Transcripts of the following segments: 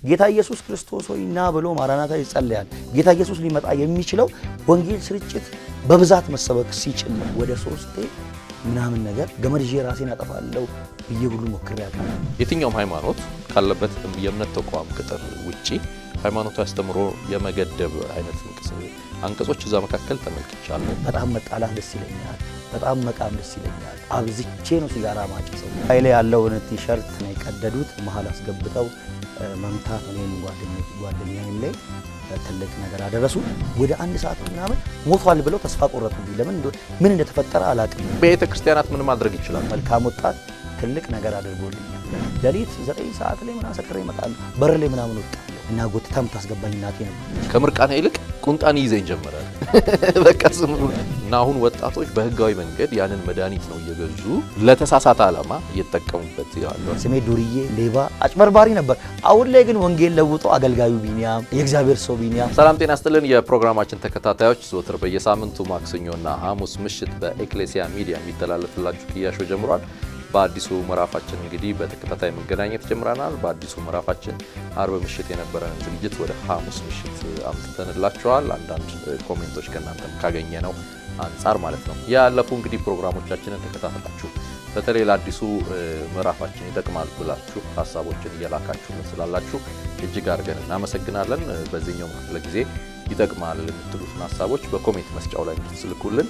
ጌታ ኢየሱስ ክርስቶስ ሆይ ና ብሎ ማራናታ ይጸለያል። ጌታ ኢየሱስ ሊመጣ የሚችለው ወንጌል ስርጭት በብዛት መሰበክ ሲችል ነው። ወደ ሶስቴ ምናምን ነገር ገመድ ይዤ ራሴን አጠፋለሁ ብዬ ሁሉ ሞክሬ ያውቃል። የትኛውም ሃይማኖት ካለበት የእምነት ተቋም ቅጥር ውጪ ሃይማኖቱ አስተምሮ የመገደብ አይነት አንቀጾች እዛ መካከል ተመልክቻለሁ። በጣም መጣላት ደስ ይለኛል። በጣም መቃም ደስ ይለኛል። አብዝቼ ነው ሲጋራ ማጨሰው። ኃይሌ ያለውን ቲሸርት ነው የቀደዱት። መሀል አስገብተው መምታት እኔን ጓደኛዬም ላይ ትልቅ ነገር አደረሱ። ወደ አንድ ሰዓት ምናምን ሞቷል ብለው ተስፋ ቆረጡብኝ። ለምን ምን እንደተፈጠረ አላውቅም። ቤተ ክርስቲያናት ምን ማድረግ ይችላል? መልካም ወጣት ትልቅ ነገር አድርጎልኛል። ሌሊት ዘጠኝ ሰዓት ላይ ምናምን ሰክሬ እመጣለሁ። በር ላይ ምናምን ወጣለሁ እና ጎትታ የምታስገባኝ እናቴ ነው። ከምርቃና ይልቅ ቁንጣን ይዘኝ ጀመረ። በቃ ዝም ብሎ እና አሁን ወጣቶች በህጋዊ መንገድ ያንን መድኃኒት ነው እየገዙ ለተሳሳተ ዓላማ እየተጠቀሙበት ያለው። ስሜ ዱርዬ፣ ሌባ፣ አጭበርባሪ ነበር። አሁን ላይ ግን ወንጌል ለውጦ አገልጋዩ ቢኒያም፣ የእግዚአብሔር ሰው ቢኒያም። ሰላም ጤና ስጥልን። የፕሮግራማችን ተከታታዮች ዘወትር በየሳምንቱ ማክሰኞና ሐሙስ ምሽት በኤክሌሲያ ሚዲያ የሚተላለፍላችሁ ክያሾ ጀምሯል። በአዲሱ ምዕራፋችን እንግዲህ በተከታታይ መገናኘት ጀምረናል። በአዲሱ ምዕራፋችን አርብ ምሽት የነበረንን ዝግጅት ወደ ሐሙስ ምሽት አምጥተንላችኋል። አንዳንድ ኮሜንቶች ከእናንተም ካገኘ ነው አንጻር ማለት ነው። ያለፉ እንግዲህ ፕሮግራሞቻችንን ተከታተላችሁ በተለይ ለአዲሱ ምዕራፋችን ይጠቅማል ብላችሁ ሀሳቦችን እየላካችሁልን ስላላችሁ እጅግ አድርገን እናመሰግናለን። በዚህኛው ክፍለ ጊዜ ይጠቅማል የምትሉትን ሀሳቦች በኮሜንት መስጫው ላይ እንድትልኩልን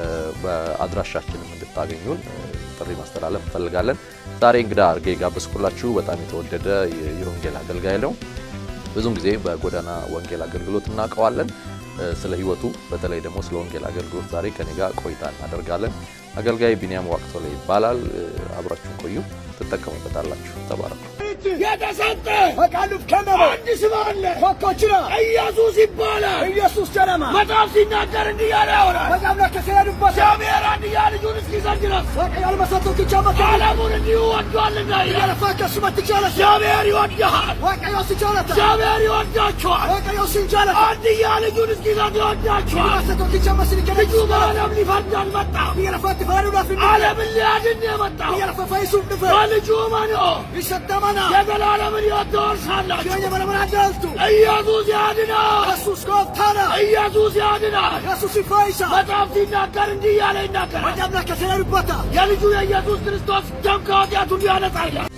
በአድራሻችንም እንድታገኙን ጥሪ ማስተላለፍ እንፈልጋለን። ዛሬ እንግዳ አድርጌ ጋበዝኩላችሁ በጣም የተወደደ የወንጌል አገልጋይ ነው። ብዙም ጊዜ በጎዳና ወንጌል አገልግሎት እናውቀዋለን። ስለ ሕይወቱ በተለይ ደግሞ ስለ ወንጌል አገልግሎት ዛሬ ከኔ ጋር ቆይታ እናደርጋለን። አገልጋይ ቢኒያም ዋቅቶላ ይባላል። አብራችሁን ቆዩ፣ ትጠቀሙበታላችሁ። ተባረኩ። የተሰጠ በቃሉፍ ከመበ አንድ ስም አለ ኮኮችራ ኢየሱስ ይባላል። ኢየሱስ ጀረማ መጽሐፍ ሲናገር እንዲህ ያለ ያወራል። በጣም ለከሰያዱበት እግዚአብሔር አንድያ ልጁን እስኪሰጥ ድረስ በቀያል መሰቶ ኪቻመት ዓለሙን እንዲሁ ወዷልና እያለፋ ከሱ መትቻለ እግዚአብሔር ይወድሃል። ወቀዮ ሲቻለተ እግዚአብሔር ይወዳችኋል። ወቀዮ ሲንቻለተ አንድያ ልጁን እስኪሰጥ ይወዳችኋል። መሰቶ ኪቻመት ሲልከ ልጁ በዓለም ሊፈርድ አልመጣም። እያለፋ ትፈሩ ዳፍ ዓለምን ሊያድን የመጣ እያለፋ ፈይሱ ድፈ በልጁ መኖ ይሰጠመና የዘላለምን ሕይወት ትወርሳላችሁ። አዳልቱ ኢየሱስ ያድናል። ኢየሱስ ጎብታና ኢየሱስ ያድናል። ኢየሱስ ይፈይሳ መጽሐፍ ሲናገር እንዲህ እያለ ይናገራል። ወደምና ከተለሉበታ የልጁ የኢየሱስ ክርስቶስ ደም ከኃጢአት ሁሉ ያነጻ ይላል።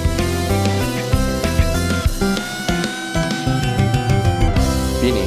ቢኒ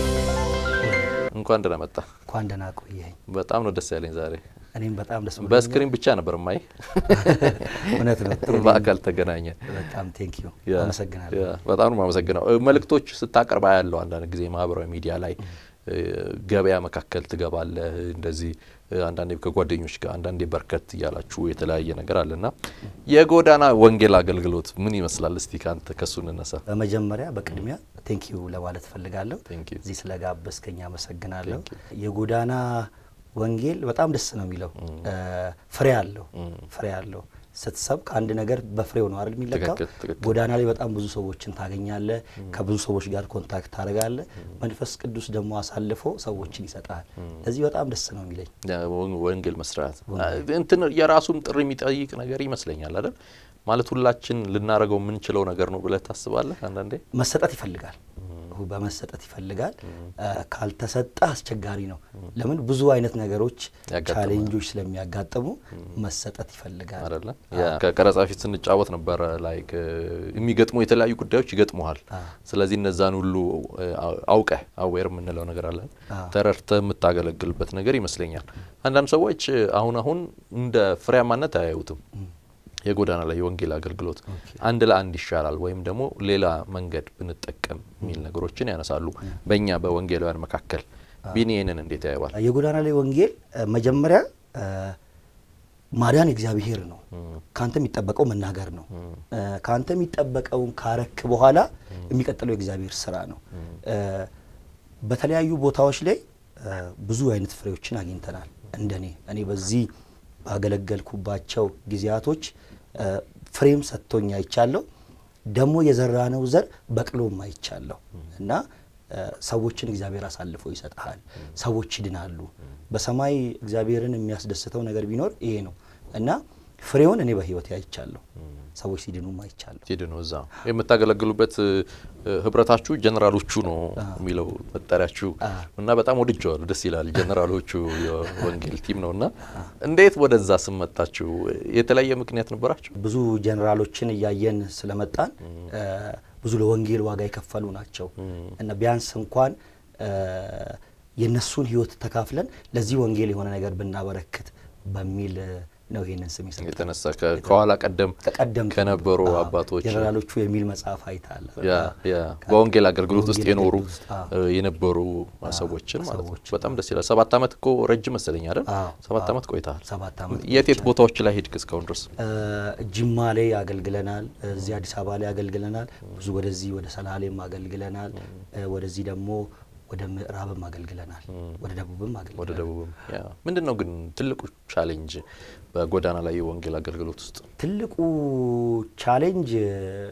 እንኳን ደህና መጣ። እንኳን ደህና ቆየኝ። በጣም ነው ደስ ያለኝ ዛሬ። እኔም በጣም ደስ ብሎኛል። በስክሪን ብቻ ነበር ማይ እውነት ነው። ጥሩ በአካል ተገናኘ። በጣም ቴንክ ዩ ያ፣ አመሰግናለሁ። ያ፣ በጣም ነው የማመሰግነው። መልእክቶች ስታቀርባ ያለው አንዳንድ ጊዜ ማህበራዊ ሚዲያ ላይ ገበያ መካከል ትገባለህ። እንደዚህ አንዳንዴ ከጓደኞች ጋር አንዳንዴ በርከት እያላችሁ የተለያየ ነገር አለና የጎዳና ወንጌል አገልግሎት ምን ይመስላል? እስቲ ከአንተ ከሱ እንነሳ። በመጀመሪያ በቅድሚያ ቴንክ ዩ ለማለት ፈልጋለሁ። Thank you. እዚህ ስለጋበዝከኝ አመሰግናለሁ። የጎዳና ወንጌል በጣም ደስ ነው የሚለው ፍሬ አለው ፍሬ አለው። ስትሰብክ አንድ ነገር በፍሬው ነው አይደል የሚለካው። ትክክል፣ ትክክል። ጎዳና ላይ በጣም ብዙ ሰዎችን ታገኛለህ። ከብዙ ሰዎች ጋር ኮንታክት ታደርጋለህ። መንፈስ ቅዱስ ደግሞ አሳልፎ ሰዎችን ይሰጣል። ለዚህ በጣም ደስ ነው የሚለኝ። ወንጌል መስራት እንትን የራሱን ጥሪ የሚጠይቅ ነገር ይመስለኛል አይደል? ማለት ሁላችን ልናደርገው የምንችለው ነገር ነው ብለህ ታስባለህ? አንዳንዴ መሰጠት ይፈልጋል በመሰጠት ይፈልጋል። ካልተሰጠ አስቸጋሪ ነው። ለምን ብዙ አይነት ነገሮች ያጋጥማል። ቻሌንጆች ስለሚያጋጥሙ መሰጠት ይፈልጋል። አይደለ? ከቀረጻ ፊት ስንጫወት ነበረ ላይክ የሚገጥሙ የተለያዩ ጉዳዮች ይገጥሙሃል። ስለዚህ እነዛን ሁሉ አውቀህ አዌር የምንለው ነገር አለን ተረድተህ የምታገለግልበት ነገር ይመስለኛል። አንዳንድ ሰዎች አሁን አሁን እንደ ፍሬያማነት አያዩትም። የጎዳና ላይ የወንጌል አገልግሎት አንድ ለአንድ ይሻላል ወይም ደግሞ ሌላ መንገድ ብንጠቀም የሚል ነገሮችን ያነሳሉ። በእኛ በወንጌላውያን መካከል ቢኒ ይህንን እንዴት ያየዋል? የጎዳና ላይ ወንጌል እ፣ መጀመሪያ እ፣ ማዳን እግዚአብሔር ነው። ከአንተ የሚጠበቀው መናገር ነው። እ፣ ከአንተ የሚጠበቀውን ካረክ በኋላ የሚቀጥለው የእግዚአብሔር ስራ ነው። እ፣ በተለያዩ ቦታዎች ላይ እ፣ ብዙ አይነት ፍሬዎችን አግኝተናል። እንደኔ እኔ በዚህ ባገለገልኩባቸው ጊዜያቶች እ፣ ፍሬም ሰጥቶኝ አይቻለሁ። ደግሞ የዘራነው ዘር በቅሎም አይቻለሁ እና እ፣ ሰዎችን እግዚአብሔር አሳልፎ ይሰጥሃል። ሰዎች ይድናሉ። በሰማይ እግዚአብሔርን የሚያስደስተው ነገር ቢኖር ይሄ ነው እና ፍሬውን እኔ በህይወት አይቻለሁ። ሰዎች ሲድኑም አይቻለሁ። ሄድ ነው እዛ የምታገለግሉበት እ፣ ህብረታችሁ ጀነራሎቹ ነው የሚለው መጠሪያችሁ እና በጣም ወድጀዋል። ደስ ይላል። ጀነራሎቹ የወንጌል ቲም ነው እና እንዴት ወደዛ ስም መጣችሁ? የተለያየ ምክንያት ነበራችሁ? ብዙ ጀኔራሎችን እያየን ስለመጣን እ፣ ብዙ ለወንጌል ዋጋ የከፈሉ ናቸው እና ቢያንስ እንኳን እ፣ የእነሱን ህይወት ተካፍለን ለዚህ ወንጌል የሆነ ነገር ብናበረክት በሚል እ፣ ነው ይሄንን ስም የሰጠው። የተነሳ ከ- ከኋላ ቀደም ከቀደምት ከነበሩ አዎ፣ አባቶች ጀነራሎቹ የሚል መጽሐፍ አይታል። ያ ያ በወንጌል አገልግሎት ውስጥ በወንጌል የኖሩ አገልግሎት ውስጥ፣ አዎ። እ፣ የነበሩ ሰዎችን ማለት ነው። ሰዎችን፣ በጣም ደስ ይላል። ሰባት ዓመት እኮ ረጅም መሰለኝ አይደል? አዎ፣ ሰባት አዎ። ዓመት ቆይተሃል። ሰባት ዓመት የት የት ቦታዎች ላይ ሄድክ እስካሁን ድረስ? እ፣ ጅማ ላይ አገልግለናል። እዚህ አዲስ አበባ ላይ አገልግለናል። ብዙ ወደዚህ ወደ ሰላሌም አገልግለናል። እ፣ ወደዚህ ደግሞ ወደ ምዕራብም አገልግለናል። ወደ ደቡብም ወደ አገልግለናል። ደቡብም ያ ምንድን ነው ግን ትልቁ ቻሌንጅ በጎዳና ላይ የወንጌል አገልግሎት ውስጥ? ትልቁ ቻሌንጅ እ፣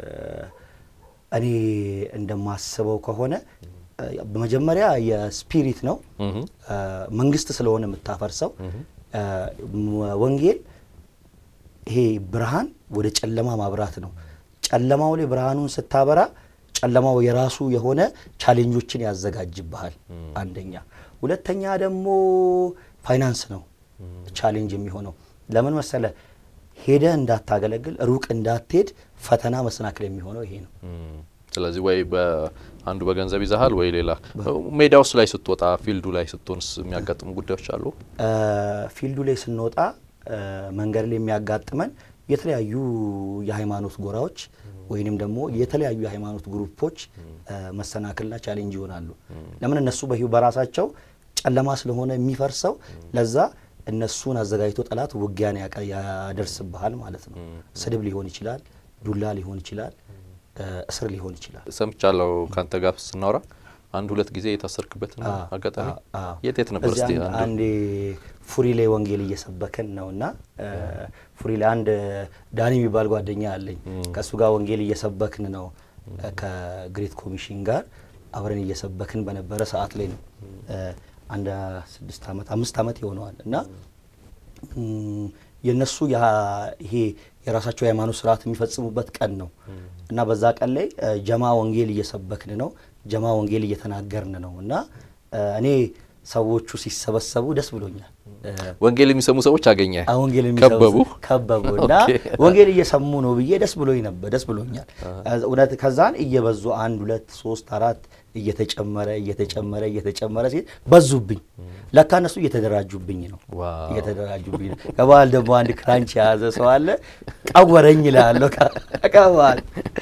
እኔ እንደማስበው ከሆነ እ፣ በመጀመሪያ የስፒሪት ነው። እህ እ፣ መንግስት ስለሆነ የምታፈርሰው እ፣ ም- ወንጌል ይሄ ብርሃን ወደ ጨለማ ማብራት ነው። ጨለማው ላይ ብርሃኑን ስታበራ ጨለማው የራሱ የሆነ ቻሌንጆችን ያዘጋጅብሃል። አንደኛ። ሁለተኛ ደግሞ ፋይናንስ ነው ቻሌንጅ የሚሆነው። ለምን መሰለ ሄደህ እንዳታገለግል ሩቅ እንዳትሄድ ፈተና መሰናክል የሚሆነው ይሄ ነው። እም፣ ስለዚህ ወይ በአንዱ በገንዘብ ይዛሃል ወይ ሌላ ሜዳውስ ላይ ስትወጣ ፊልዱ ላይ ስትሆንስ የሚያጋጥሙ ጉዳዮች አሉ? እ፣ ፊልዱ ላይ ስንወጣ እ፣ መንገድ ላይ የሚያጋጥመን የተለያዩ የሃይማኖት ጎራዎች ወይንም ደግሞ የተለያዩ የሃይማኖት ግሩፖች እ፣ መሰናክልና ቻሌንጅ ይሆናሉ። ለምን እነሱ በህይወት በራሳቸው ጨለማ ስለሆነ የሚፈርሰው ለዛ እነሱን አዘጋጅቶ ጠላት ውጊያን ያቀ- ያደርስብሃል ማለት ነው። ስድብ ሊሆን ይችላል፣ ዱላ ሊሆን ይችላል፣ እ፣ እስር ሊሆን ይችላል። ሰምቻለሁ ካንተ ጋር ስናወራ አንድ ሁለት ጊዜ የታሰርክበትን አዎ፣ አጋጣሚ አዎ፣ አዎ። የት የት ነበር? እዚህ እስቲ አንድ- አንዱ አንዴ ፉሪ ላይ ወንጌል እየሰበክን ነው እና እ፣ ፉሪ ላይ አንድ ዳኒ የሚባል ጓደኛ አለኝ። ከእሱ ጋር ወንጌል እየሰበክን ነው እ፣ ከግሬት ኮሚሽን ጋር አብረን እየሰበክን በነበረ ሰዓት ላይ ነው እ፣ አንድ ስድስት ዓመት አምስት ዓመት ይሆነዋል እና እም፣ የእነሱ ያ- ይሄ የራሳቸው የሃይማኖት ስርዓት የሚፈጽሙበት ቀን ነው እና በዛ ቀን ላይ እ፣ ጀማ ወንጌል እየሰበክን ነው፣ ጀማ ወንጌል እየተናገርን ነው እና እ፣ እኔ ሰዎቹ ሲሰበሰቡ ደስ ብሎኛል። እ፣ ወንጌል የሚሰሙ ሰዎች አገኘ አሁን ወንጌል የሚሰሙ ከበቡ ከበቡ እና ኦኬ። ወንጌል እየሰሙ ነው ብዬ ደስ ብሎኝ ነበር። ደስ ብሎኛል። እውነት ከዛን እየበዙ አንድ ሁለት ሶስት አራት እየተጨመረ እየተጨመረ እየተጨመረ ሲሄድ በዙብኝ። ለካ እነሱ እየተደራጁብኝ ነው ዋው። እየተደራጁብኝ ነው። ከበኋላ ደግሞ አንድ ክራንች የያዘ ሰው አለ ቀወረኝ እላለሁ ከበኋላ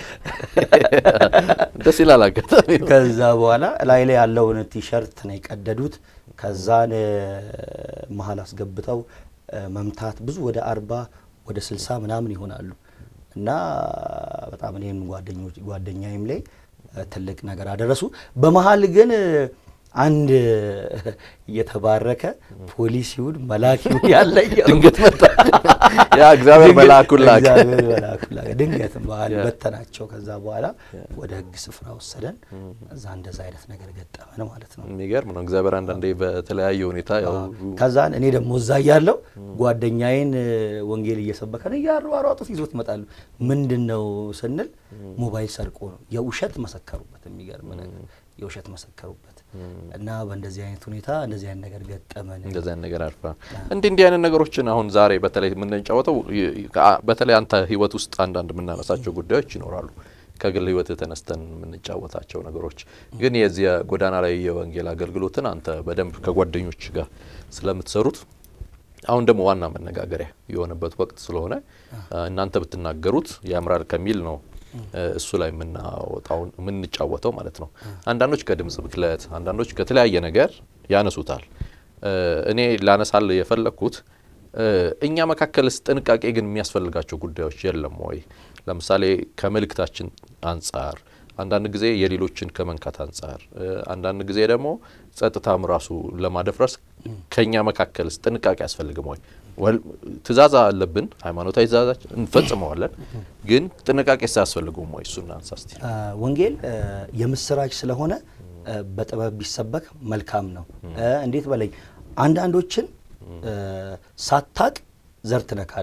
ደስ ይላል አጋጣሚ ነው። ከዛ በኋላ ላይ ላይ ያለውን ቲሸርት ነው የቀደዱት። ከዛን እ፣ መሀል አስገብተው እ፣ መምታት ብዙ ወደ አርባ ወደ ስልሳ ምናምን ይሆናሉ እና በጣም እኔም ጓደኞች ጓደኛዬም ላይ እ፣ ትልቅ ነገር አደረሱ። በመሀል ግን እ፣ አንድ የተባረከ ፖሊስ ይሁን መልአክ ይሁን ያለየው ድንገት መጣ። ያ እግዚአብሔር ድንገት መልአኩን ላከ። እግዚአብሔር መልአኩን ላከ። ድንገት መሀል ያ። በተናቸው። ከዛ በኋላ ወደ ሕግ ስፍራ ወሰደን። እዛ እንደዛ አይነት ነገር ገጠመን ማለት ነው። የሚገርም ነው። እግዚአብሔር አንዳንዴ በተለያየ ሁኔታ ያው ከዛን እኔ ደግሞ እዛ እያለሁ ጓደኛዬን እ፣ ወንጌል እየሰበከን እያሯሯጡት ይዞት ይመጣሉ። ምንድን ነው ስንል ሞባይል ሰርቆ ነው። የውሸት መሰከሩበት። የሚገርም ነገር የውሸት መሰከሩበት እና በእንደዚህ አይነት ሁኔታ እንደዚህ አይነት ነገር ገጠመን። እንደዚህ አይነት ነገር አልፋ እንዲህ እንዲህ አይነት ነገሮችን አሁን ዛሬ በተለይ የምንጫወተው ይ- ከአ- በተለይ አንተ ህይወት ውስጥ አንዳንድ የምናነሳቸው ጉዳዮች ይኖራሉ። ከግል ህይወት ተነስተን የምንጫወታቸው ነገሮች ግን የዚህ የጎዳና ላይ የወንጌል አገልግሎትን አንተ በደንብ ከጓደኞች ጋር ስለምትሰሩት አሁን ደግሞ ዋና መነጋገሪያ የሆነበት ወቅት ስለሆነ እናንተ ብትናገሩት ያምራል ከሚል ነው እ፣ እሱ ላይ የምናወጣው የምንጫወተው ማለት ነው። አንዳንዶች ከድምጽ ብክለት፣ አንዳንዶች ከተለያየ ነገር ያነሱታል። እ፣ እኔ ላነሳል የፈለግኩት እ፣ እኛ መካከልስ ጥንቃቄ ግን የሚያስፈልጋቸው ጉዳዮች የለም ወይ? ለምሳሌ ከመልእክታችን አንጻር አንዳንድ ጊዜ የሌሎችን ከመንካት አንጻር እ፣ አንዳንድ ጊዜ ደግሞ ጸጥታም ራሱ ለማደፍረስ ከኛ መካከልስ ጥንቃቄ አያስፈልግም ወይ? ወል ትእዛዝ አለብን፣ ሃይማኖታዊ ትእዛዛችን እንፈጽመዋለን፣ ግን ጥንቃቄ ሳያስፈልገውም ወይ? እሱን አንሳ እስቲ። አ፣ ወንጌል አ፣ የምስራች ስለሆነ አ፣ በጥበብ ቢሰበክ መልካም ነው። አ፣ እንዴት በለኝ አንዳንዶችን አ፣ ሳታቅ ዘር ትነካለህ፣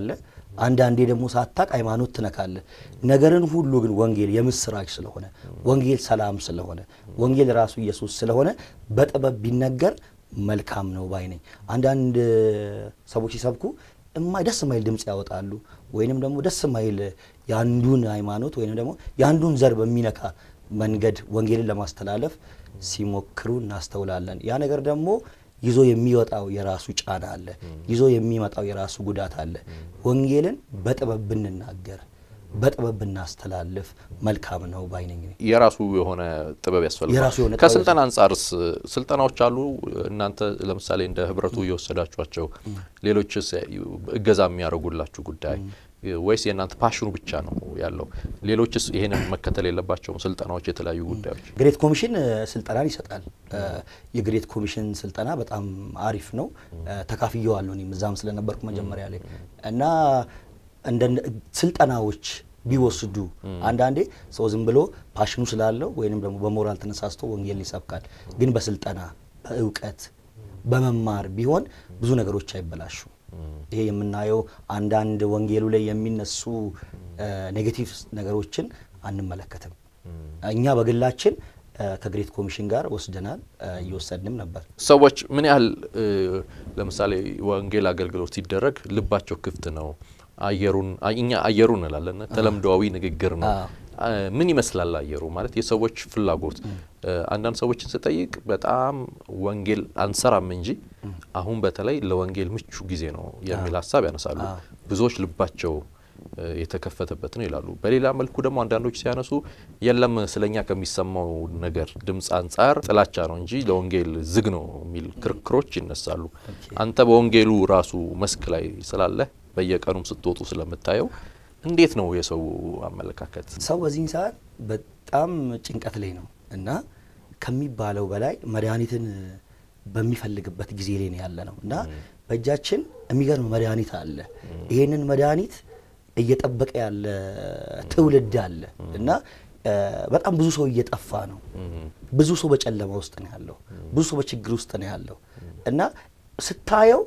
አንዳንዴ ደግሞ ሳታቅ ሃይማኖት ትነካለህ። ነገርን ሁሉ ግን ወንጌል የምስራች ስለሆነ ወንጌል ሰላም ስለሆነ ወንጌል ራሱ ኢየሱስ ስለሆነ በጥበብ ቢነገር መልካም ነው ባይ ነኝ። አንዳንድ ሰዎች ሲሰብኩ እማ- ደስ የማይል ድምፅ ያወጣሉ፣ ወይንም ደግሞ ደስ የማይል የአንዱን ሃይማኖት ወይንም ደግሞ የአንዱን ዘር በሚነካ መንገድ ወንጌልን ለማስተላለፍ ሲሞክሩ እናስተውላለን። ያ ነገር ደግሞ ይዞ የሚወጣው የራሱ ጫና አለ፣ ይዞ የሚመጣው የራሱ ጉዳት አለ። ወንጌልን በጥበብ ብንናገር በጥበብ ብናስተላልፍ መልካም ነው ባይነኝ ነኝ። የራሱ የሆነ ጥበብ ያስፈልጋል። የራሱ የሆነ ጥበብ ከስልጠና አንጻርስ ስልጠናዎች አሉ? እናንተ ለምሳሌ እንደ ህብረቱ እየወሰዳችኋቸው ሌሎችስ እገዛ የሚያደርጉላችሁ ጉዳይ ወይስ የእናንተ ፓሽኑ ብቻ ነው ያለው? ሌሎችስ ይሄንን መከተል የለባቸውም? ስልጠናዎች፣ የተለያዩ ጉዳዮች ግሬት ኮሚሽን እ፣ ስልጠናን ይሰጣል። እ፣ የግሬት ኮሚሽን ስልጠና በጣም አሪፍ ነው። እ፣ ተካፍየዋለሁ እኔም እዛም ስለነበርኩ መጀመሪያ ላይ እና እንደ ስልጠናዎች ቢወስዱ አንዳንዴ ሰው ዝም ብሎ ፓሽኑ ስላለው ወይንም ደግሞ በሞራል ተነሳስቶ ወንጌል ይሰብካል። ግን በስልጠና በእውቀት በመማር ቢሆን ብዙ ነገሮች አይበላሹም። ይሄ የምናየው አንዳንድ ወንጌሉ ላይ የሚነሱ ኔጌቲቭ ነገሮችን አንመለከትም። እኛ በግላችን እ፣ ከግሬት ኮሚሽን ጋር ወስደናል፣ እ፣ እየወሰድንም ነበር። ሰዎች ምን ያህል እ፣ ለምሳሌ ወንጌል አገልግሎት ሲደረግ ልባቸው ክፍት ነው? አየሩን አይ- እኛ አየሩ እንላለን፣ ተለምዶዊ ንግግር ነው። አዎ። አ፣ ምን ይመስላል አየሩ ማለት የሰዎች ፍላጎት? እ፣ አንዳንድ ሰዎችን ስጠይቅ በጣም ወንጌል አንሰራም እንጂ አሁን በተለይ ለወንጌል ምቹ ጊዜ ነው የሚል ሀሳብ ያነሳሉ። ብዙዎች ልባቸው እ፣ የተከፈተበት ነው ይላሉ። በሌላ መልኩ ደግሞ አንዳንዶች ሲያነሱ የለም ስለኛ ከሚሰማው ነገር ድምፅ አንጻር ጥላቻ ነው እንጂ ለወንጌል ዝግ ነው የሚል ክርክሮች ይነሳሉ። አንተ በወንጌሉ ራሱ መስክ ላይ ስላለህ በየቀኑም ስትወጡ ስለምታየው እንዴት ነው የሰው አመለካከት? ሰው በዚህን ሰዓት በጣም ጭንቀት ላይ ነው እና ከሚባለው በላይ መድኃኒትን በሚፈልግበት ጊዜ ላይ ነው ያለ ነው እና በእጃችን የሚገርም መድኃኒት አለ። ይሄንን መድኃኒት እየጠበቀ ያለ ትውልድ አለ እና እ፣ በጣም ብዙ ሰው እየጠፋ ነው። ብዙ ሰው በጨለማ ውስጥ ነው ያለው። ብዙ ሰው በችግር ውስጥ ነው ያለው እና ስታየው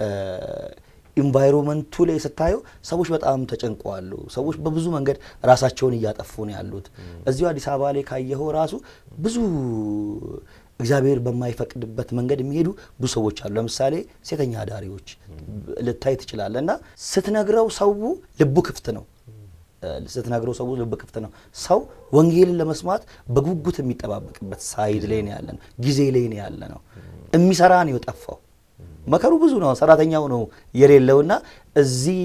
ኢንቫይሮመንቱ ላይ ስታየው ሰዎች በጣም ተጨንቀዋሉ። ሰዎች በብዙ መንገድ ራሳቸውን እያጠፉ ነው ያሉት። እዚሁ አዲስ አበባ ላይ ካየኸው ራሱ ብዙ እግዚአብሔር በማይፈቅድበት መንገድ የሚሄዱ ብዙ ሰዎች አሉ። ለምሳሌ ሴተኛ አዳሪዎች ልታይ ትችላለህ። እና ስትነግረው ሰው ልቡ ክፍት ነው ስትነግረው ሰው ልብ ክፍት ነው። ሰው ወንጌልን ለመስማት በጉጉት የሚጠባበቅበት ሳይድ ላይ ነው ያለ ነው፣ ጊዜ ላይ ነው ያለ ነው። የሚሰራ ነው የጠፋው። መከሩ ብዙ ነው፣ ሰራተኛው ነው የሌለውና እዚህ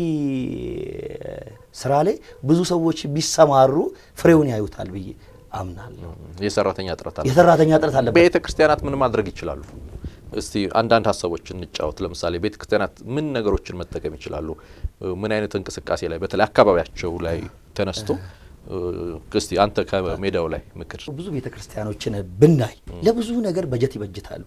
ስራ ላይ ብዙ ሰዎች ቢሰማሩ ፍሬውን ያዩታል ብዬ አምናለሁ። የሰራተኛ እጥረት አለ። የሰራተኛ እጥረት አለበት። ቤተ ክርስቲያናት ምን ማድረግ ይችላሉ? እስቲ አንዳንድ ሀሳቦች እንጫወት። ለምሳሌ ቤተ ክርስቲያናት ምን ነገሮችን መጠቀም ይችላሉ? ምን አይነት እንቅስቃሴ ላይ በተለይ አካባቢያቸው ላይ ተነስቶ እስቲ አንተ ከሜዳው ላይ ምክር ብዙ ቤተ ክርስቲያኖችን ብናይ ለብዙ ነገር በጀት ይበጅታሉ።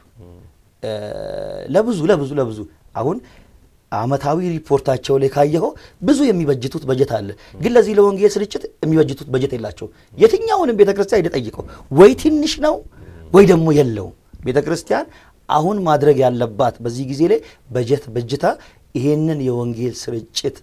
ለብዙ ለብዙ ለብዙ አሁን አመታዊ ሪፖርታቸው ላይ ካየኸው ብዙ የሚበጅቱት በጀት አለ። ግን ለዚህ ለወንጌል ስርጭት የሚበጅቱት በጀት የላቸው። የትኛውንም ቤተ ክርስቲያን ሄደህ ወይ ትንሽ ነው ወይ ደግሞ የለውም። ቤተ ክርስቲያን አሁን ማድረግ ያለባት በዚህ ጊዜ ላይ በጀት በጅታ ይሄንን የወንጌል ስርጭት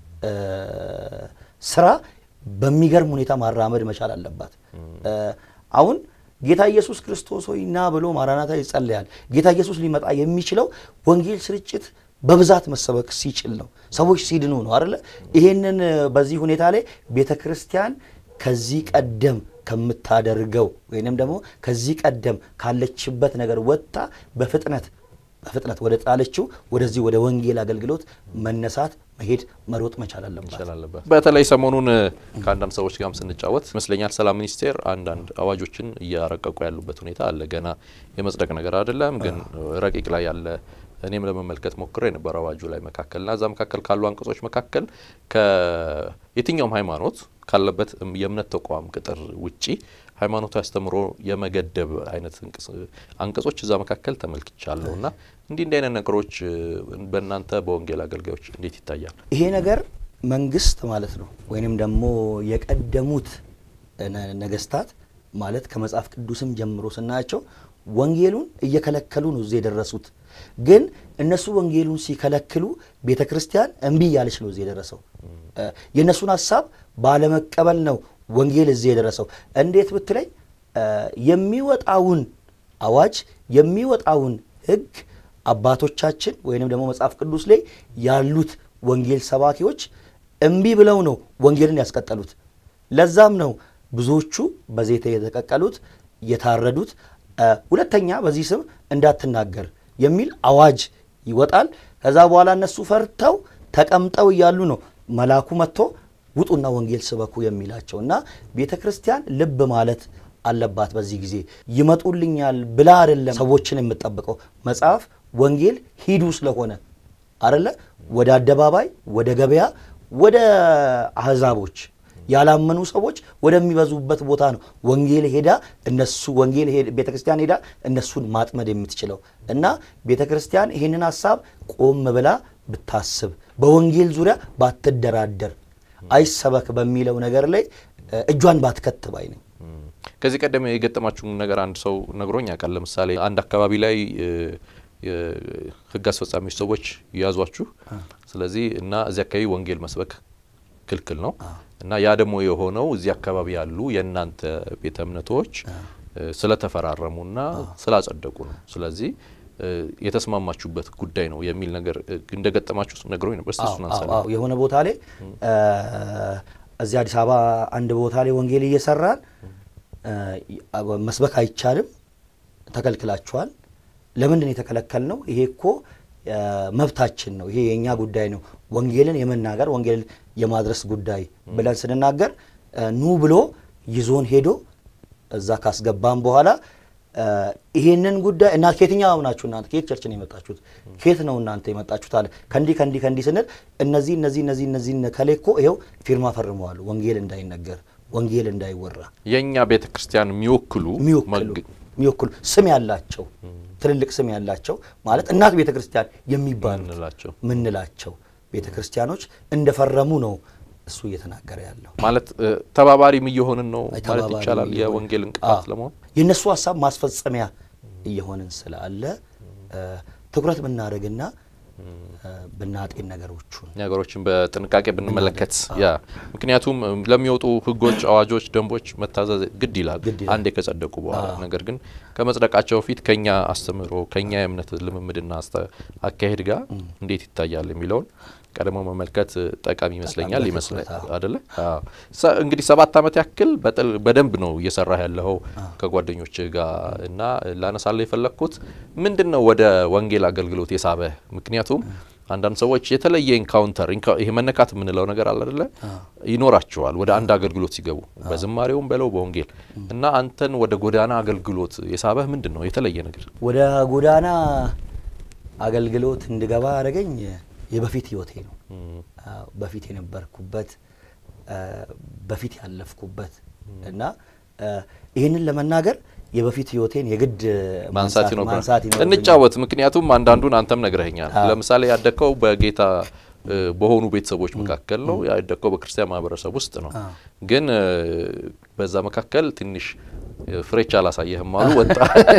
ስራ በሚገርም ሁኔታ ማራመድ መቻል አለባት። አሁን ጌታ ኢየሱስ ክርስቶስ ሆይ ና ብሎ ማራናታ ይጸለያል። ጌታ ኢየሱስ ሊመጣ የሚችለው ወንጌል ስርጭት በብዛት መሰበክ ሲችል ነው፣ ሰዎች ሲድኑ ነው አይደለ? ይሄንን በዚህ ሁኔታ ላይ ቤተ ክርስቲያን ከዚህ ቀደም ከምታደርገው ወይንም ደግሞ ከዚህ ቀደም ካለችበት ነገር ወጥታ በፍጥነት በፍጥነት ወደ ጣለችው ወደዚህ ወደ ወንጌል አገልግሎት መነሳት መሄድ መሮጥ መቻል አለባት። በተለይ ሰሞኑን ከአንዳንድ ሰዎች ጋርም ስንጫወት ይመስለኛል ሰላም ሚኒስቴር አንዳንድ አዋጆችን እያረቀቁ ያሉበት ሁኔታ አለ። ገና የመጽደቅ ነገር አይደለም፣ ግን ረቂቅ ላይ ያለ እኔም ለመመልከት ሞክሬ የነበረ አዋጁ ላይ መካከልና እዛ መካከል ካሉ አንቀጾች መካከል ከየትኛውም ሃይማኖት ካለበት የእምነት ተቋም ቅጥር ውጪ ሃይማኖታዊ አስተምሮ የመገደብ አይነት አንቀጾች እዛ መካከል ተመልክቻለሁ እና እንዲህ እንዲህ አይነት ነገሮች በእናንተ በወንጌል አገልጋዮች እንዴት ይታያል? ይሄ ነገር መንግስት ማለት ነው ወይንም ደግሞ የቀደሙት ነገስታት ማለት ከመጽሐፍ ቅዱስም ጀምሮ ስናያቸው ወንጌሉን እየከለከሉ ነው እዚህ የደረሱት። ግን እነሱ ወንጌሉን ሲከለክሉ ቤተ ክርስቲያን እምቢ እያለች ነው እዚህ የደረሰው። የእነሱን ሀሳብ ባለመቀበል ነው ወንጌል እዚህ የደረሰው። እንዴት ብትለኝ የሚወጣውን አዋጅ የሚወጣውን ሕግ አባቶቻችን ወይንም ደግሞ መጽሐፍ ቅዱስ ላይ ያሉት ወንጌል ሰባኪዎች እምቢ ብለው ነው ወንጌልን ያስቀጠሉት። ለዛም ነው ብዙዎቹ በዘይት የተቀቀሉት የታረዱት። ሁለተኛ በዚህ ስም እንዳትናገር የሚል አዋጅ ይወጣል። ከዛ በኋላ እነሱ ፈርተው ተቀምጠው እያሉ ነው መልአኩ መጥቶ ውጡና ወንጌል ስበኩ የሚላቸው እና ቤተ ክርስቲያን ልብ ማለት አለባት። በዚህ ጊዜ ይመጡልኛል ብላ አይደለም ሰዎችን የምጠብቀው መጽሐፍ ወንጌል ሂዱ ስለሆነ አደለ ወደ አደባባይ፣ ወደ ገበያ፣ ወደ አህዛቦች ያላመኑ ሰዎች ወደሚበዙበት ቦታ ነው ወንጌል ሄዳ እነሱ ወንጌል ቤተ ክርስቲያን ሄዳ እነሱን ማጥመድ የምትችለው እና ቤተ ክርስቲያን ይህንን ሀሳብ ቆም ብላ ብታስብ በወንጌል ዙሪያ ባትደራደር አይሰበክ በሚለው ነገር ላይ እጇን ባትከት ባይ ነኝ። ከዚህ ቀደም የገጠማችሁን ነገር አንድ ሰው ነግሮኝ ያውቃል። ለምሳሌ አንድ አካባቢ ላይ የሕግ አስፈጻሚዎች ሰዎች ያዟችሁ፣ ስለዚህ እና እዚህ አካባቢ ወንጌል መስበክ ክልክል ነው እና ያ ደግሞ የሆነው እዚህ አካባቢ ያሉ የእናንተ ቤተ እምነቶች ስለተፈራረሙና ስላጸደቁ ነው። ስለዚህ የተስማማችሁበት ጉዳይ ነው የሚል ነገር እንደገጠማችሁ ነግሮኝ ነበር። እስቲ እሱን አንሳለን። የሆነ ቦታ ላይ እዚህ አዲስ አበባ አንድ ቦታ ላይ ወንጌል እየሰራን መስበክ አይቻልም፣ ተከልክላችኋል። ለምንድን ነው የተከለከልነው? ይሄ እኮ መብታችን ነው፣ ይሄ የእኛ ጉዳይ ነው፣ ወንጌልን የመናገር ወንጌልን የማድረስ ጉዳይ ብለን ስንናገር ኑ ብሎ ይዞን ሄዶ እዛ ካስገባን በኋላ ይሄንን ጉዳይ እና ከየትኛው ናችሁ እናንተ ከየት ቸርች ነው የመጣችሁት? ከየት ነው እናንተ የመጣችሁት አለ። ከእንዲህ ከእንዲህ ከእንዲህ ስንል እነዚህ እነዚህ እነዚህ እነዚህ ከሌ እኮ ይኸው ፊርማ ፈርመዋል፣ ወንጌል እንዳይነገር ወንጌል እንዳይወራ የእኛ ቤተ ክርስቲያን የሚወክሉ የሚወክሉ ስም ያላቸው ትልልቅ ስም ያላቸው ማለት እናት ቤተ ክርስቲያን የሚባሉት ምንላቸው ምንላቸው ቤተ ክርስቲያኖች እንደፈረሙ ነው እሱ እየተናገረ ያለው። ማለት ተባባሪም እየሆንን ነው ማለት ተባባሪ ይቻላል። የወንጌል እንቅፋት ለመሆን የእነሱ ሀሳብ ማስፈጸሚያ እየሆንን ስላለ ትኩረት ብናደርግና ብናጤን ነገሮቹን ነገሮችን በጥንቃቄ ብንመለከት ያ ምክንያቱም ለሚወጡ ሕጎች፣ አዋጆች፣ ደንቦች መታዘዝ ግድ ይላል ግድ ይላል። አንዴ ከጸደቁ በኋላ። ነገር ግን ከመጽደቃቸው በፊት ከኛ አስተምህሮ ከኛ የእምነት ልምምድና አስተ- አካሄድ ጋር እንዴት ይታያል የሚለውን ቀድሞ መመልከት ጠቃሚ ይመስለኛል በጣም ይመስላል በትኩረት፣ አደለ? አዎ። ሰ- እንግዲህ ሰባት ዓመት ያክል በጥል- በደንብ ነው እየሰራህ ያለኸው ከጓደኞች ጋር እና ላነሳለሁ የፈለግኩት ምንድን ነው ወደ ወንጌል አገልግሎት የሳበህ? ምክንያቱም አንዳንድ ሰዎች የተለየ ኢንካውንተር ይሄ መነካት የምንለው ነገር አለ አደለ? ይኖራቸዋል ወደ አንድ አገልግሎት ሲገቡ በዝማሬውም በለው በወንጌል እና አንተን ወደ ጎዳና አገልግሎት የሳበህ ምንድን ነው የተለየ ነገር? ወደ ጎዳና አገልግሎት እንድገባ ያደረገኝ የበፊት ህይወቴ ነው። አዎ፣ በፊት የነበርኩበት በፊት ያለፍኩበት እና ይህንን ለመናገር የበፊት ህይወቴን የግድ ማንሳት ማንሳት ይኖርብናል። ይኖርብኛል። እንጫወት። ምክንያቱም አንዳንዱን አንተም ነግረኸኛል። አዎ። ለምሳሌ ያደግከው በጌታ እ፣ በሆኑ ቤተሰቦች መካከል ነው። ያደግከው በክርስቲያን ማህበረሰብ ውስጥ ነው። አዎ። ግን እ፣ በዛ መካከል ትንሽ እ፣ ፍሬቻ አላሳየህም አሉ ወጣ።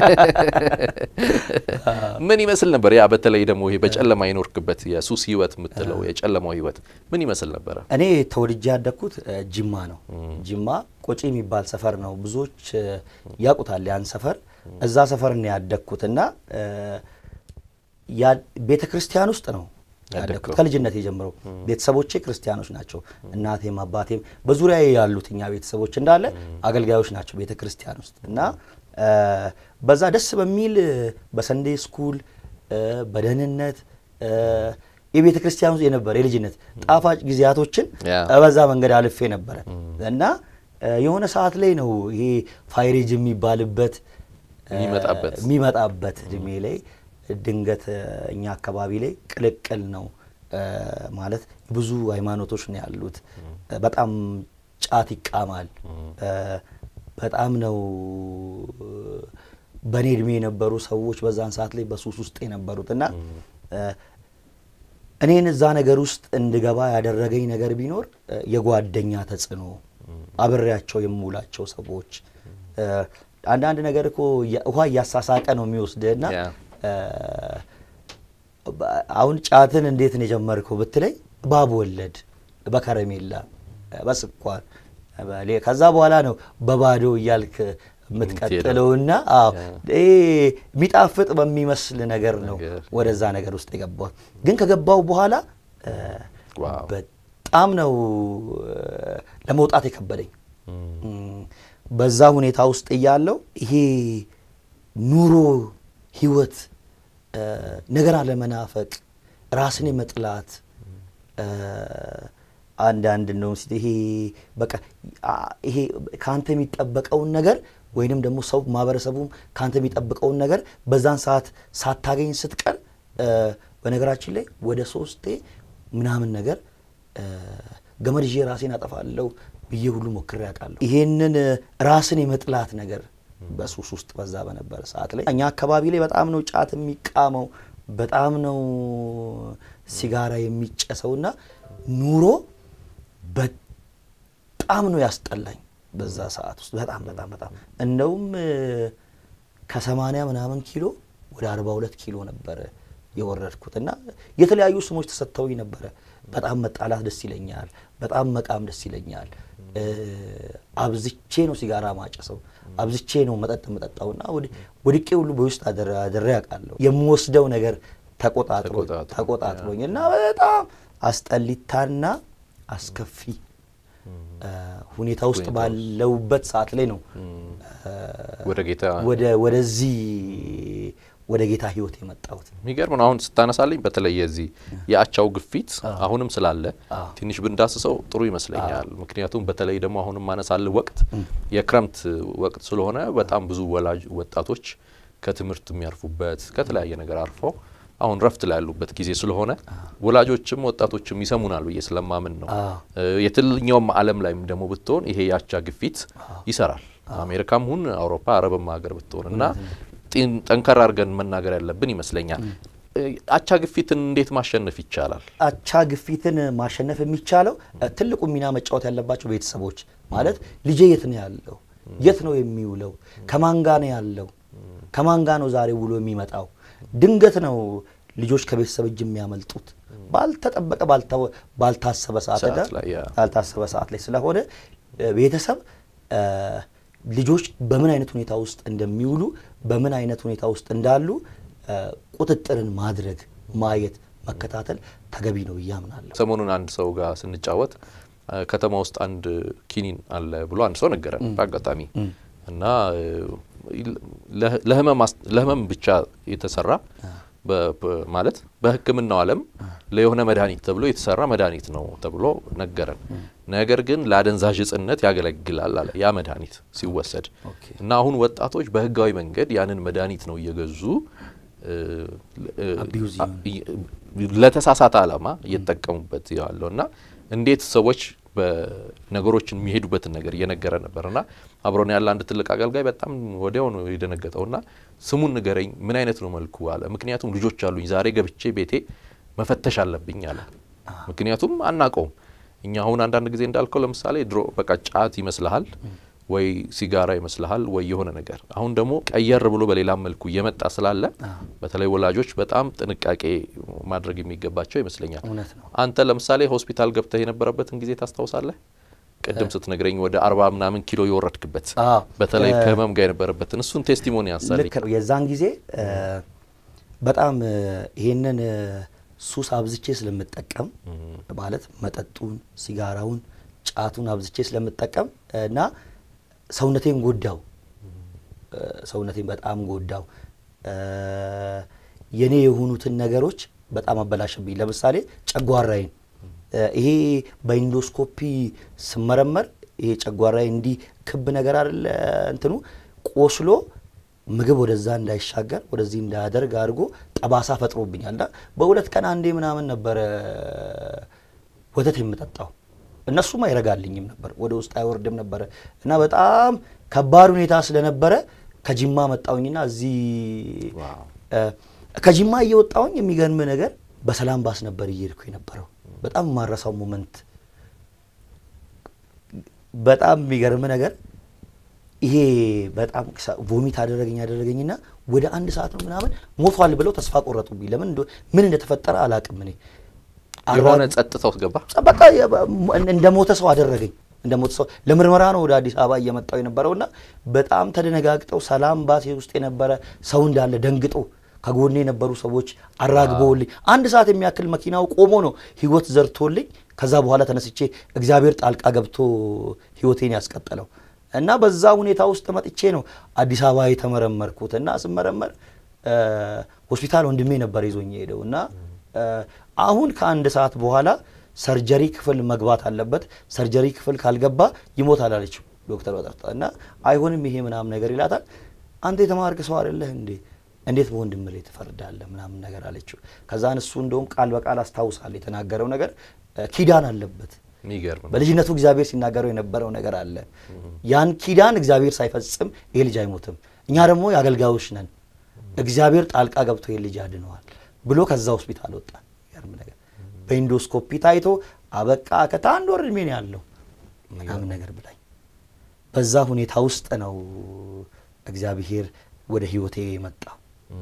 ምን ይመስል ነበር ያ? በተለይ ደግሞ ይሄ በጨለማ የኖርክበት የሱስ ህይወት የምትለው የጨለማው ህይወት ምን ይመስል ነበረ? እኔ ተወልጄ ያደግኩት እ፣ ጅማ ነው። ጅማ ቆጪ የሚባል ሰፈር ነው። ብዙዎች እ፣ ያውቁታል ያን ሰፈር። እዛ ሰፈር ነው ያደግኩት እና እ፣ ያ- ቤተ ክርስቲያን ውስጥ ነው ያደግኩት ያደግከው? ከልጅነት የጀምረው። ቤተሰቦቼ ክርስቲያኖች ናቸው። እናቴም አባቴም በዙሪያ ያሉት እኛ ቤተሰቦች እንዳለ አገልጋዮች ናቸው ቤተ ክርስቲያን ውስጥ እና እ፣ በዛ ደስ በሚል እ፣ በሰንዴ ስኩል እ፣ በደህንነት እ፣ የቤተ ክርስቲያን ውስጥ የነበረ የልጅነት ጣፋጭ ጊዜያቶችን ያ። በዛ መንገድ አልፌ ነበረ እና እ፣ የሆነ ሰዓት ላይ ነው ይሄ ፋይሬጅ የሚባልበት እ፣ የሚመጣበት። የሚመጣበት እድሜ ላይ ድንገት እ፣ እኛ አካባቢ ላይ ቅልቅል ነው እ፣ ማለት ብዙ ሃይማኖቶች ነው ያሉት። እ፣ በጣም ጫት ይቃማል። እ፣ በጣም ነው እ፣ በእኔ እድሜ የነበሩ ሰዎች በዛን ሰዓት ላይ በሱስ ውስጥ የነበሩት እና እ፣ እኔን እዛ ነገር ውስጥ እንድገባ ያደረገኝ ነገር ቢኖር እ፣ የጓደኛ ተጽዕኖ፣ አብሬያቸው የምውላቸው ሰዎች እ፣ አንዳንድ ነገር እኮ ያ- ውሃ እያሳሳቀ ነው የሚወስድህና ያ። እ፣ በ- አሁን ጫትን እንዴት ነው የጀመርከው ብትለኝ ባብ ወለድ በከረሜላ በስኳር በሌ- ከዛ በኋላ ነው በባዶ እያልክ የምትቀጥለውና አዎ ይሄ የሚጣፍጥ በሚመስል ነገር ነው ነገር። ወደዛ ነገር ውስጥ የገባው። ግን ከገባው በኋላ እ፣ ዋው። በጣም ነው እ፣ ለመውጣት የከበደኝ። እም፣ በዛ ሁኔታ ውስጥ እያለው ይሄ ኑሮ ህይወት እ፣ ነገር አለመናፈቅ ራስን የመጥላት እ፣ አንዳንድ ነው ስ ይሄ በቃ አ- ይሄ ከአንተ የሚጠበቀውን ነገር ወይንም ደግሞ ሰው ማህበረሰቡም ከአንተ የሚጠብቀውን ነገር በዛን ሰዓት ሳታገኝ ስትቀር እ፣ በነገራችን ላይ ወደ ሶስቴ ምናምን ነገር እ፣ ገመድ ይዤ ራሴን አጠፋለሁ ብዬ ሁሉ ሞክሬ አውቃለሁ። ይሄንን እ፣ ራስን የመጥላት ነገር በሱስ ውስጥ በዛ በነበረ ሰዓት ላይ እኛ አካባቢ ላይ በጣም ነው ጫት የሚቃመው፣ በጣም ነው ሲጋራ የሚጨሰውና ኑሮ በጣም ነው ያስጠላኝ በዛ ሰዓት ውስጥ በጣም በጣም በጣም እንደውም እ፣ ከሰማንያ ምናምን ኪሎ ወደ አርባ ሁለት ኪሎ ነበረ የወረድኩት እና የተለያዩ ስሞች ተሰጥተውኝ ነበረ። በጣም መጣላት ደስ ይለኛል፣ በጣም መቃም ደስ ይለኛል። እ፣ አብዝቼ ነው ሲጋራ ማጨሰው፣ አብዝቼ ነው መጠጥ መጠጣውና ወድቄ ሁሉ በውስጥ አደረ- አድሬ አውቃለሁ። የምወስደው ነገር ተቆጣጥሮ ተቆጣጥሮ፣ ተቆጣጥሮኝ እና በጣም አስጠሊታና አስከፊ እ፣ ሁኔታ ውስጥ ሁኔታ ባለውበት ሰዓት ላይ ነው እ፣ ወደ ጌታ ወደ ወደዚህ ወደ ጌታ ህይወት የመጣሁት። የሚገርም ነው። አሁን ስታነሳልኝ በተለይ የዚህ የአቻው ግፊት አሁንም ስላለ አዎ። ትንሽ ብንዳስሰው ጥሩ ይመስለኛል። ምክንያቱም በተለይ ደግሞ አሁንም ማነሳል ወቅት የክረምት ወቅት ስለሆነ በጣም ብዙ ወላጅ ወጣቶች ከትምህርት የሚያርፉበት ከተለያየ ነገር አርፈው አሁን ረፍት ላይ ያሉበት ጊዜ ስለሆነ ወላጆችም ወጣቶችም ይሰሙናል ብዬ ስለማምን ነው። አዎ። እ፣ የትኛውም ዓለም ላይም ደግሞ ብትሆን ይሄ የአቻ ግፊት ይሰራል። አሜሪካም ሁን አውሮፓ፣ አረብም ሀገር ብትሆን እና ጢን- ጠንከር አድርገን መናገር ያለብን ይመስለኛል። እ፣ አቻ ግፊትን እንዴት ማሸነፍ ይቻላል? አቻ ግፊትን ማሸነፍ የሚቻለው እ፣ ትልቁ ሚና መጫወት ያለባቸው ቤተሰቦች ማለት ልጄ የት ነው ያለው? የት ነው የሚውለው? ከማን ጋ ነው ያለው? ከማን ጋ ነው ዛሬ ውሎ የሚመጣው? ድንገት ነው ልጆች ከቤተሰብ እጅ የሚያመልጡት ባልተጠበቀ ባልታ- ባልታሰበ ሰዓት ሰዓት ላይ ላይ፣ ያ። ባልታሰበ ሰዓት ላይ ስለሆነ እ፣ ቤተሰብ እ፣ ልጆች በምን አይነት ሁኔታ ውስጥ እንደሚውሉ በምን አይነት ሁኔታ ውስጥ እንዳሉ እ፣ ቁጥጥርን ማድረግ ማየት መከታተል ተገቢ ነው ብዬ አምናለሁ። ሰሞኑን አንድ ሰው ጋር ስንጫወት እ፣ ከተማ ውስጥ አንድ ኪኒን አለ ብሎ አንድ ሰው ነገረን በአጋጣሚ እና እ፣ ለህ- ለህመም አስ- ለህመም ብቻ የተሰራ በ- በ- ማለት በሕክምናው ዓለም ለየሆነ መድኃኒት ተብሎ የተሰራ መድኃኒት ነው ተብሎ ነገረን። ነገር ግን ለአደንዛዥ እጽነት ያገለግላል አለ ያ መድኃኒት ሲወሰድ ኦኬ። እና አሁን ወጣቶች በህጋዊ መንገድ ያንን መድኃኒት ነው እየገዙ እ፣ እ፣ Abuse አ- ይ- ለተሳሳተ ዓላማ እየተጠቀሙበት ያለው እና እንዴት ሰዎች በነገሮችን የሚሄዱበትን ነገር እየነገረ ነበር እና አብሮን ያለ አንድ ትልቅ አገልጋይ በጣም ወዲያው ነው የደነገጠው እና ስሙን ንገረኝ ምን አይነት ነው መልኩ አለ ምክንያቱም ልጆች አሉኝ ዛሬ ገብቼ ቤቴ መፈተሽ አለብኝ አለ ምክንያቱም አናቀውም እኛ አሁን አንዳንድ ጊዜ እንዳልከው ለምሳሌ ድሮ በቃ ጫት ይመስልሃል ወይ ሲጋራ ይመስልሃል ወይ የሆነ ነገር አሁን ደግሞ ቀየር ብሎ በሌላ መልኩ እየመጣ ስላለ በተለይ ወላጆች በጣም ጥንቃቄ ማድረግ የሚገባቸው ይመስለኛል እውነት ነው። አንተ ለምሳሌ ሆስፒታል ገብተህ የነበረበትን ጊዜ ታስታውሳለህ ቅድም ስትነግረኝ ወደ አርባ ምናምን ኪሎ የወረድክበት አዎ። በተለይ እ- ከህመም ጋር የነበረበትን እሱን ቴስቲሞኒ ያንሳልኝ ልክ ነው። የዛን ጊዜ እ፣ በጣም እ፣ ይሄንን እ፣ ሱስ አብዝቼ ስለምጠቀም ማለት መጠጡን፣ ሲጋራውን፣ ጫቱን አብዝቼ ስለምጠቀም እና ሰውነቴን ጎዳው። እ፣ ሰውነቴን በጣም ጎዳው። እ፣ የኔ የሆኑትን ነገሮች በጣም አበላሽብኝ። ለምሳሌ ጨጓራዬን እ፣ ይሄ በኢንዶስኮፒ ስመረመር ይሄ ጨጓራዬ እንዲህ ክብ ነገር አይደለ እንትኑ ቆስሎ ምግብ ወደዛ እንዳይሻገር ወደዚህ እንዳያደርግ አድርጎ ጠባሳ ፈጥሮብኛል። እና በሁለት ቀን አንዴ ምናምን ነበረ ወተት የምጠጣው። እነሱም አይረጋልኝም ነበር፣ ወደ ውስጥ አይወርድም ነበረ እና በጣም ከባድ ሁኔታ ስለነበረ ከጅማ መጣውኝና እዚህ ዋው። እ፣ ከጅማ እየወጣውኝ የሚገርም ነገር በሰላም ባስ ነበር እየሄድኩ የነበረው። በጣም የማረሳው ሞመንት በጣም የሚገርም ነገር ይሄ በጣም ቮሚት አደረገኝ አደረገኝና ወደ አንድ ሰዓት ነው ምናምን ሞቷል ብለው ተስፋ ቆረጡብኝ። ለምን እንደ- ምን እንደተፈጠረ አላቅም እኔ የሆነ ጸጥታ ውስጥ ገባ። በቃ እንደ ሞተ ሰው አደረገኝ። እንደ ሞተ ሰው ለምርመራ ነው ወደ አዲስ አበባ እየመጣው የነበረውና በጣም ተደነጋግጠው ሰላም ባሴ ውስጥ የነበረ ሰው እንዳለ ደንግጦ ከጎኔ የነበሩ ሰዎች አራግበውልኝ አንድ ሰዓት የሚያክል መኪናው ቆሞ ነው ህይወት ዘርቶልኝ ከዛ በኋላ ተነስቼ እግዚአብሔር ጣልቃ ገብቶ ህይወቴን ያስቀጠለው እና በዛ ሁኔታ ውስጥ መጥቼ ነው አዲስ አበባ የተመረመርኩት እና ስመረመር እ፣ ሆስፒታል ወንድሜ ነበር ይዞኝ የሄደው እና እ፣ አሁን ከአንድ ሰዓት በኋላ ሰርጀሪ ክፍል መግባት አለበት፣ ሰርጀሪ ክፍል ካልገባ ይሞታል አለችው ዶክተር በጠርታ እና አይሆንም ይሄ ምናምን ነገር ይላታል። አንተ የተማርክ ሰው አይደለህ እንዴ እንዴት በወንድም ላይ ትፈርዳለህ ምናምን ነገር አለችው። ከዛን እሱ እንደውም ቃል በቃል አስታውሳል የተናገረው ነገር እ፣ ኪዳን አለበት የሚገርም ነው። በልጅነቱ እግዚአብሔር ሲናገረው የነበረው ነገር አለ። ያን ኪዳን እግዚአብሔር ሳይፈጽም ይሄ ልጅ አይሞትም። እኛ ደግሞ የአገልጋዮች ነን። እግዚአብሔር ጣልቃ ገብቶ ይሄ ልጅ አድነዋል ብሎ ከዛ ሆስፒታል ወጣ። የሚገርም ነገር በኢንዶስኮፒ ታይቶ አበቃ ከታ አንድ ወር እድሜ ነው ያለው ምናምን ነገር ብላኝ በዛ ሁኔታ ውስጥ ነው እግዚአብሔር ወደ ህይወቴ የመጣው።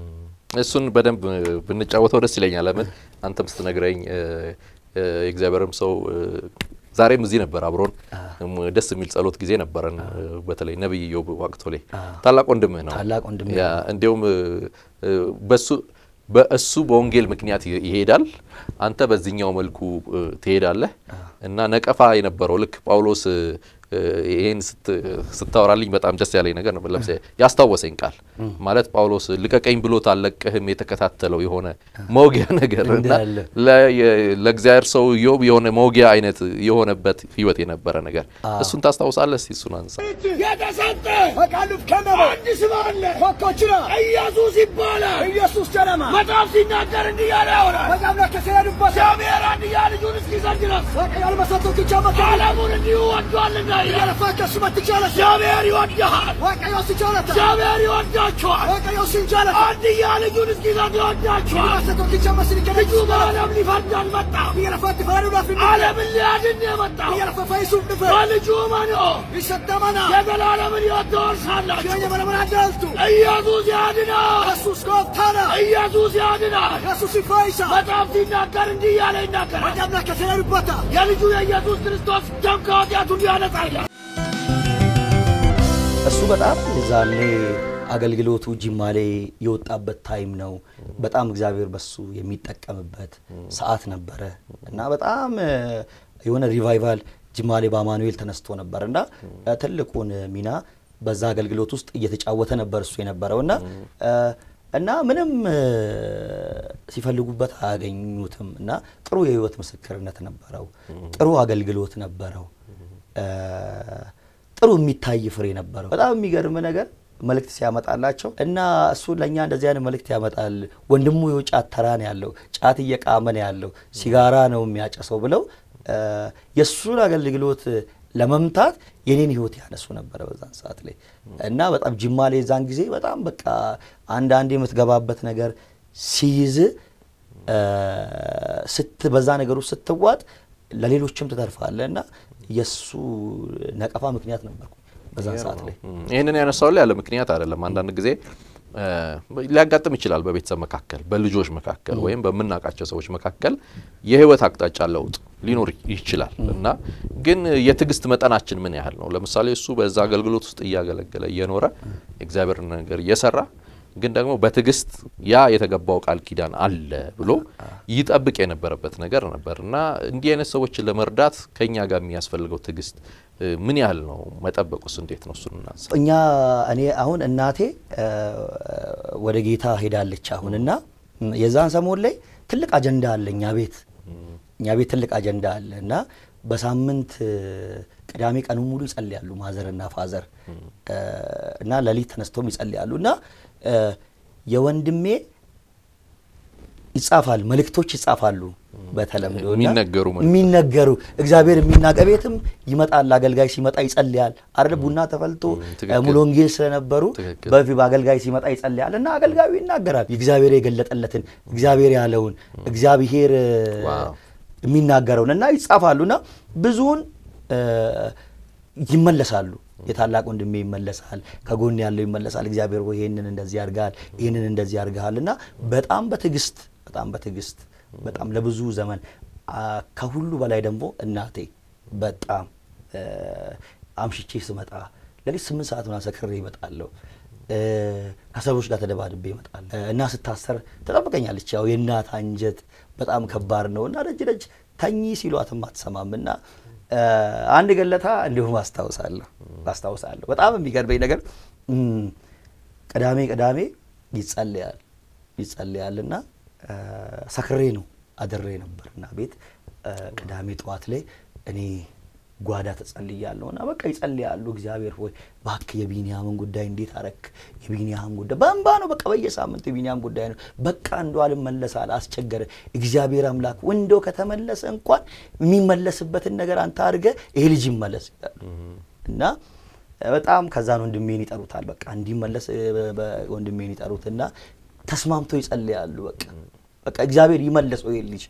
እሱን በደንብ ብንጫወተው ደስ ይለኛል። ለምን አንተም ስትነግረኝ እ፣ እ፣ የእግዚአብሔርም ሰው እ፣ ዛሬም እዚህ ነበር አብሮን እም፣ ደስ የሚል ጸሎት ጊዜ ነበረን። እ፣ በተለይ ነቢይ ኢዮብ ዋቅቶሌ ታላቅ ወንድምህ ነው። ታላቅ ወንድሜ ያ እንዲያውም እ፣ እ፣ በሱ በእሱ በወንጌል ምክንያት ይ- ይሄዳል፣ አንተ በዚህኛው መልኩ እ፣ ትሄዳለህ እና ነቀፋ የነበረው ልክ ጳውሎስ እ፣ እ፣ ይሄን ስት- ስታወራልኝ በጣም ደስ ያለኝ ነገር ነው። ለምሳሌ ያስታወሰኝ ቃል ማለት ጳውሎስ ልቀቀኝ ብሎት አልለቅህም የተከታተለው የሆነ መውጊያ ነገር እና እንዳለ። ለ- የ- ለእግዚአብሔር ሰው ኢዮብ የሆነ መውጊያ አይነት የሆነበት ህይወት የነበረ ነገር እሱን ታስታውሳለህ? እስቲ እሱን አንሳ። የተሰጠ በቃሉፍ ከመበ አንድ ስም አለ ኮኮችራ ኢየሱስ ይባላል። ኢየሱስ ጀረማ መጽሐፍ ሲናገር እንዲህ ያለ ያወራል። በጣም ለከሰያዱበት እግዚአብሔር አንድያ ልጁን እስኪሰጥ ድረስ በቀያል መሰቶች ይቻመት ዓለሙን እንዲሁ ወዷልና እያለፋ ከሱ መትቻለ እግዚአብሔር ይወድሃል። ወቀዮ ሲቻለት እግዚአብሔር ይወዳችኋል። ወቀዮ ሲንቻለት አንድያ ልጁን እስኪሰጥ ይወዳችኋል። መሰቶች ይቻመት ልጁ በዓለም ሊፈርድ አልመጣም። እያለፋ ትፈሩ ላፊ ዓለምን ሊያድን ነው የመጣው። እያለፋ ፈይሱ ድፈ በልጁ መኖ ይሰጠመና የዘላለምን ሕይወት ትወርሳላችሁ። የመለመን አዳልቱ ኢየሱስ ያድናል። ኢየሱስ ጎብታና ኢየሱስ ያድናል። ኢየሱስ ይፈይሳ መጽሐፍ ሲናገር እንዲህ እያለ ይናገራል። ወደምና ከተለሉበታ የልጁ የኢየሱስ ክርስቶስ ደም ከኃጢአት ሁሉ ያነጻል። እሱ በጣም የዛኔ አገልግሎቱ ጅማ ላይ የወጣበት ታይም ነው። በጣም እግዚአብሔር በሱ የሚጠቀምበት ሰዓት ነበረ እና በጣም እ፣ የሆነ ሪቫይቫል ጅማ ላይ በአማኑኤል ተነስቶ ነበር እና እ፣ ትልቁን ሚና በዛ አገልግሎት ውስጥ እየተጫወተ ነበር እሱ የነበረው እና እ፣ እና ምንም እ፣ ሲፈልጉበት አያገኙትም እና ጥሩ የህይወት ምስክርነት ነበረው። ጥሩ አገልግሎት ነበረው። እ፣ ጥሩ የሚታይ ፍሬ ነበረው። በጣም የሚገርም ነገር መልእክት ሲያመጣላቸው እና እሱ ለእኛ እንደዚህ አይነት መልእክት ያመጣል። ወንድሙ የው ጫት ተራ ነው ያለው፣ ጫት እየቃመ ነው ያለው፣ ሲጋራ ነው የሚያጨሰው ብለው እ፣ የእሱን አገልግሎት ለመምታት የኔን ህይወት ያነሱ ነበረ በዛን ሰዓት ላይ እና በጣም ጅማ ላይ የዛን ጊዜ በጣም በቃ አንዳንድ የምትገባበት ነገር ሲይዝ እ፣ ስት በዛ ነገር ውስጥ ስትዋጥ ለሌሎችም ትተርፋለህ እና የእሱ ነቀፋ ምክንያት ነበርኩ በዛን ሰዓት ላይ። እም፣ ይህንን ያነሳው ላይ ያለ ምክንያት አይደለም። አንዳንድ ጊዜ እ፣ ሊያጋጥም ይችላል በቤተሰብ መካከል፣ በልጆች መካከል ወይም በምናውቃቸው ሰዎች መካከል የህይወት አቅጣጫ ለውጥ ሊኖር ይችላል እና ግን የትዕግስት መጠናችን ምን ያህል ነው? ለምሳሌ እሱ በዛ አገልግሎት ውስጥ እያገለገለ እየኖረ የእግዚአብሔር ነገር እየሰራ ግን ደግሞ በትዕግስት ያ የተገባው ቃል ኪዳን አለ ብሎ ይጠብቅ የነበረበት ነገር ነበር እና እንዲህ አይነት ሰዎችን ለመርዳት ከኛ ጋር የሚያስፈልገው ትዕግስት እ፣ ምን ያህል ነው? መጠበቁስ እንዴት ነው? እሱን እናንሳ። እኛ እኔ አሁን እናቴ እ፣ ወደ ጌታ ሄዳለች አሁን እና ም፣ የዛን ሰሞን ላይ ትልቅ አጀንዳ አለ እኛ ቤት እኛ ቤት ትልቅ አጀንዳ አለ እና በሳምንት እ፣ ቅዳሜ ቀኑ ሙሉ ይጸልያሉ ማዘርና ፋዘር እ፣ እና ሌሊት ተነስተውም ይጸልያሉ እና እ፣ የወንድሜ ይጻፋል መልእክቶች ይጻፋሉ በተለምዶ እና የሚነገሩ መልእክቶች። የሚነገሩ እግዚአብሔር የሚናገር ቤትም ይመጣል። አገልጋይ ሲመጣ ይጸልያል አይደል? ቡና ተፈልቶ ትክክል። ሙሉ ወንጌል ስለነበሩ ትክክል። በፊት በአገልጋይ ሲመጣ ይጸልያል እና አገልጋዩ ይናገራል። እግዚአብሔር የገለጠለትን እግዚአብሔር ያለውን እግዚአብሔር እ፣ ዋው። የሚናገረውን እና ይጻፋሉ እና ብዙውን እ፣ ይመለሳሉ የታላቅ ወንድሜ ይመለሳል፣ ከጎን ያለው ይመለሳል። እግዚአብሔር ሆይ ይህንን እንደዚህ ያርጋል፣ ይህንን እንደዚህ ያርግሃል እና በጣም በትዕግስት በጣም በትዕግስት በጣም ለብዙ ዘመን ከሁሉ በላይ ደግሞ እናቴ በጣም አምሽቼ ስመጣ ለሊት ስምንት ሰዓት ምናምን ሰክሬ ይመጣለሁ። ከሰዎች ጋር ተደባድቤ ይመጣል እና ስታሰር ትጠብቀኛለች። ያው የእናት አንጀት በጣም ከባድ ነው እና ደጅ ደጅ ተኚ ሲሏትም አትሰማም እና አንድ ገለታ እንዲሁም አስታውሳለሁ አስታውሳለሁ። በጣም የሚገርመኝ ነገር ቅዳሜ ቅዳሜ ይጸልያል ይጸልያል እና ሰክሬ ነው አድሬ ነበር እና ቤት ቅዳሜ ጠዋት ላይ እኔ ጓዳ ተጸልያለሁ እና በቃ ይጸልያሉ። እግዚአብሔር ሆይ እባክህ የቢንያምን ጉዳይ እንዴት አረክ? የቢንያም ጉዳይ በእንባ ነው። በቃ በየሳምንቱ የቢንያም ጉዳይ ነው። በቃ እንዶ አልመለሳል አስቸገረ። እግዚአብሔር አምላክ ወንዶ ከተመለሰ እንኳን የሚመለስበትን ነገር አንተ አድርገህ ይሄ ልጅ ይመለስ ይላሉ እና በጣም ከዛን ወንድሜን ይጠሩታል። በቃ እንዲመለስ ወንድሜን ይጠሩትና ተስማምቶ ይጸልያሉ። በቃ በቃ እግዚአብሔር ይመለሰው ይሄ ልጅ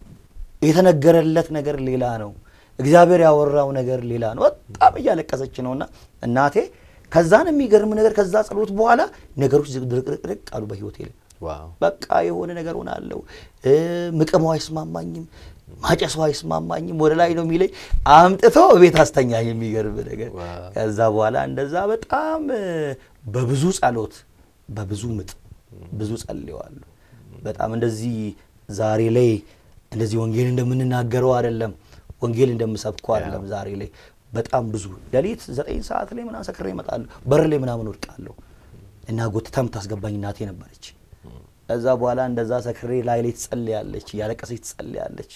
የተነገረለት ነገር ሌላ ነው። እግዚአብሔር ያወራው ነገር ሌላ ነው። በጣም እያለቀሰች ነውና እናቴ ከዛን የሚገርም ነገር ከዛ ጸሎት በኋላ ነገሮች ድርቅርቅርቅ አሉ በህይወቴ ላይ በቃ የሆነ ነገር ሆናለሁ። ምቅመው አይስማማኝም፣ ማጨሰው አይስማማኝም። ወደ ላይ ነው የሚለኝ አምጥቶ ቤት አስተኛኝ። የሚገርም ነገር ከዛ በኋላ እንደዛ በጣም በብዙ ጸሎት በብዙ ምጥ ብዙ ጸልየዋለሁ። በጣም እንደዚህ ዛሬ ላይ እንደዚህ ወንጌል እንደምንናገረው አይደለም ወንጌል እንደምሰብከው አይደለም። ዛሬ ላይ በጣም ብዙ ሌሊት ዘጠኝ ሰዓት ላይ ምናምን ሰክሬ እመጣለሁ። በር ላይ ምናምን ወድቃለሁ እና ጎትታ የምታስገባኝ እናቴ ነበረች። ከዛ በኋላ እንደዛ ሰክሬ ላይ ላይ ትጸልያለች፣ እያለቀሰች ትጸልያለች።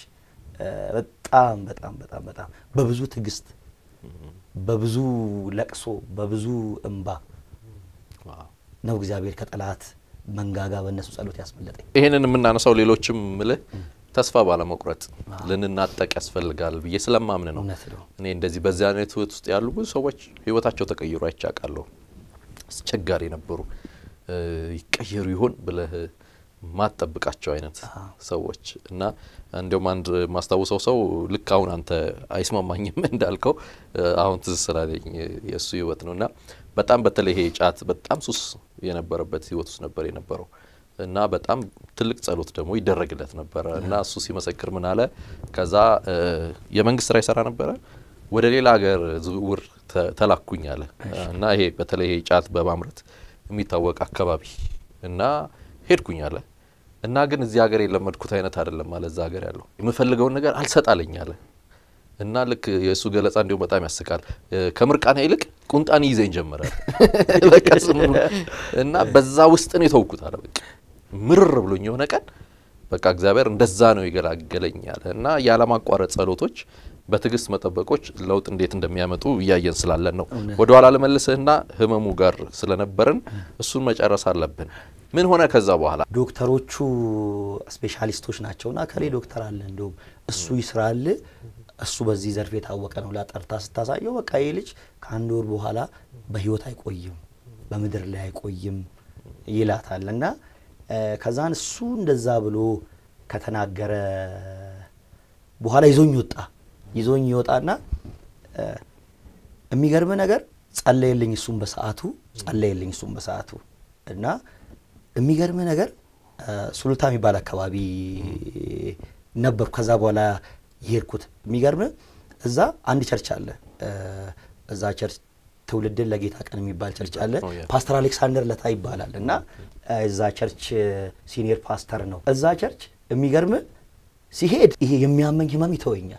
በጣም በጣም በጣም በጣም በብዙ ትዕግስት፣ በብዙ ለቅሶ፣ በብዙ እንባ ነው እግዚአብሔር ከጠላት መንጋጋ በእነሱ ጸሎት ያስመለጠኝ። ይህንን የምናነሳው ሌሎችም ምልህ ተስፋ ባለመቁረጥ ልንናጠቅ ያስፈልጋል ብዬ ስለማምን ነው። እኔ እንደዚህ በዚህ አይነት ህይወት ውስጥ ያሉ ብዙ ሰዎች ህይወታቸው ተቀይሮ አይቻቃለሁ። አስቸጋሪ ነበሩ። ይቀየሩ ይሆን ብለህ ማጠብቃቸው አይነት ሰዎች እና እንዲሁም አንድ ማስታውሰው ሰው ልክ አሁን አንተ አይስማማኝም እንዳልከው አሁን ትዝ ስላለኝ የእሱ ህይወት ነው እና በጣም በተለይ ይሄ ጫት በጣም ሱስ የነበረበት ህይወት ውስጥ ነበር የነበረው እና በጣም ትልቅ ጸሎት ደግሞ ይደረግለት ነበረ እና እሱ ሲመሰክር ምን አለ፣ ከዛ የመንግስት ስራ ይሰራ ነበረ ወደ ሌላ ሀገር ዝውውር ተላኩኝ አለ እና ይሄ በተለይ ይሄ ጫት በማምረት የሚታወቅ አካባቢ እና ሄድኩኝ አለ እና ግን እዚህ ሀገር የለመድኩት አይነት አይደለም አለ እዛ ሀገር ያለው የምፈልገውን ነገር አልሰጣለኝ አለ እና ልክ የእሱ ገለጻ እንዲሁም በጣም ያስቃል። ከምርቃና ይልቅ ቁንጣን ይዘኝ ጀመረ በቃ ስሙ እና በዛ ውስጥ ነው የተውኩት አለ በቃ ምርር ብሎኝ የሆነ ቀን በቃ እግዚአብሔር እንደዛ ነው ይገላገለኛል እና ያለማቋረጥ ጸሎቶች በትዕግስት መጠበቆች ለውጥ እንዴት እንደሚያመጡ እያየን ስላለን ነው። ወደ ኋላ ልመልስህና ህመሙ ጋር ስለነበርን እሱን መጨረስ አለብን። ምን ሆነ ከዛ በኋላ? ዶክተሮቹ ስፔሻሊስቶች ናቸውና ከሌ ዶክተር አለ እንዲሁም እሱ ይስራል እሱ በዚህ ዘርፍ የታወቀ ነው። ላጠርታ ስታሳየው በቃ ይህ ልጅ ከአንድ ወር በኋላ በህይወት አይቆይም፣ በምድር ላይ አይቆይም ይላታል እና ከዛን እሱ እንደዛ ብሎ ከተናገረ በኋላ ይዞኝ ወጣ። ይዞኝ ይወጣና የሚገርም ነገር ጸለየልኝ። እሱም በሰዓቱ ጸለየልኝ። እሱም በሰዓቱ እና የሚገርም ነገር ሱሉልታ የሚባል አካባቢ ነበርኩ። ከዛ በኋላ የሄድኩት የሚገርም እዛ አንድ ቸርች አለ። እዛ ቸርች ትውልድን ለጌታ ቀን የሚባል ቸርች አለ። ፓስተር አሌክሳንደር ለታ ይባላል እና እዛ ቸርች ሲኒየር ፓስተር ነው። እዛ ቸርች የሚገርም ሲሄድ ይሄ የሚያመኝ ህመም ይተወኛል።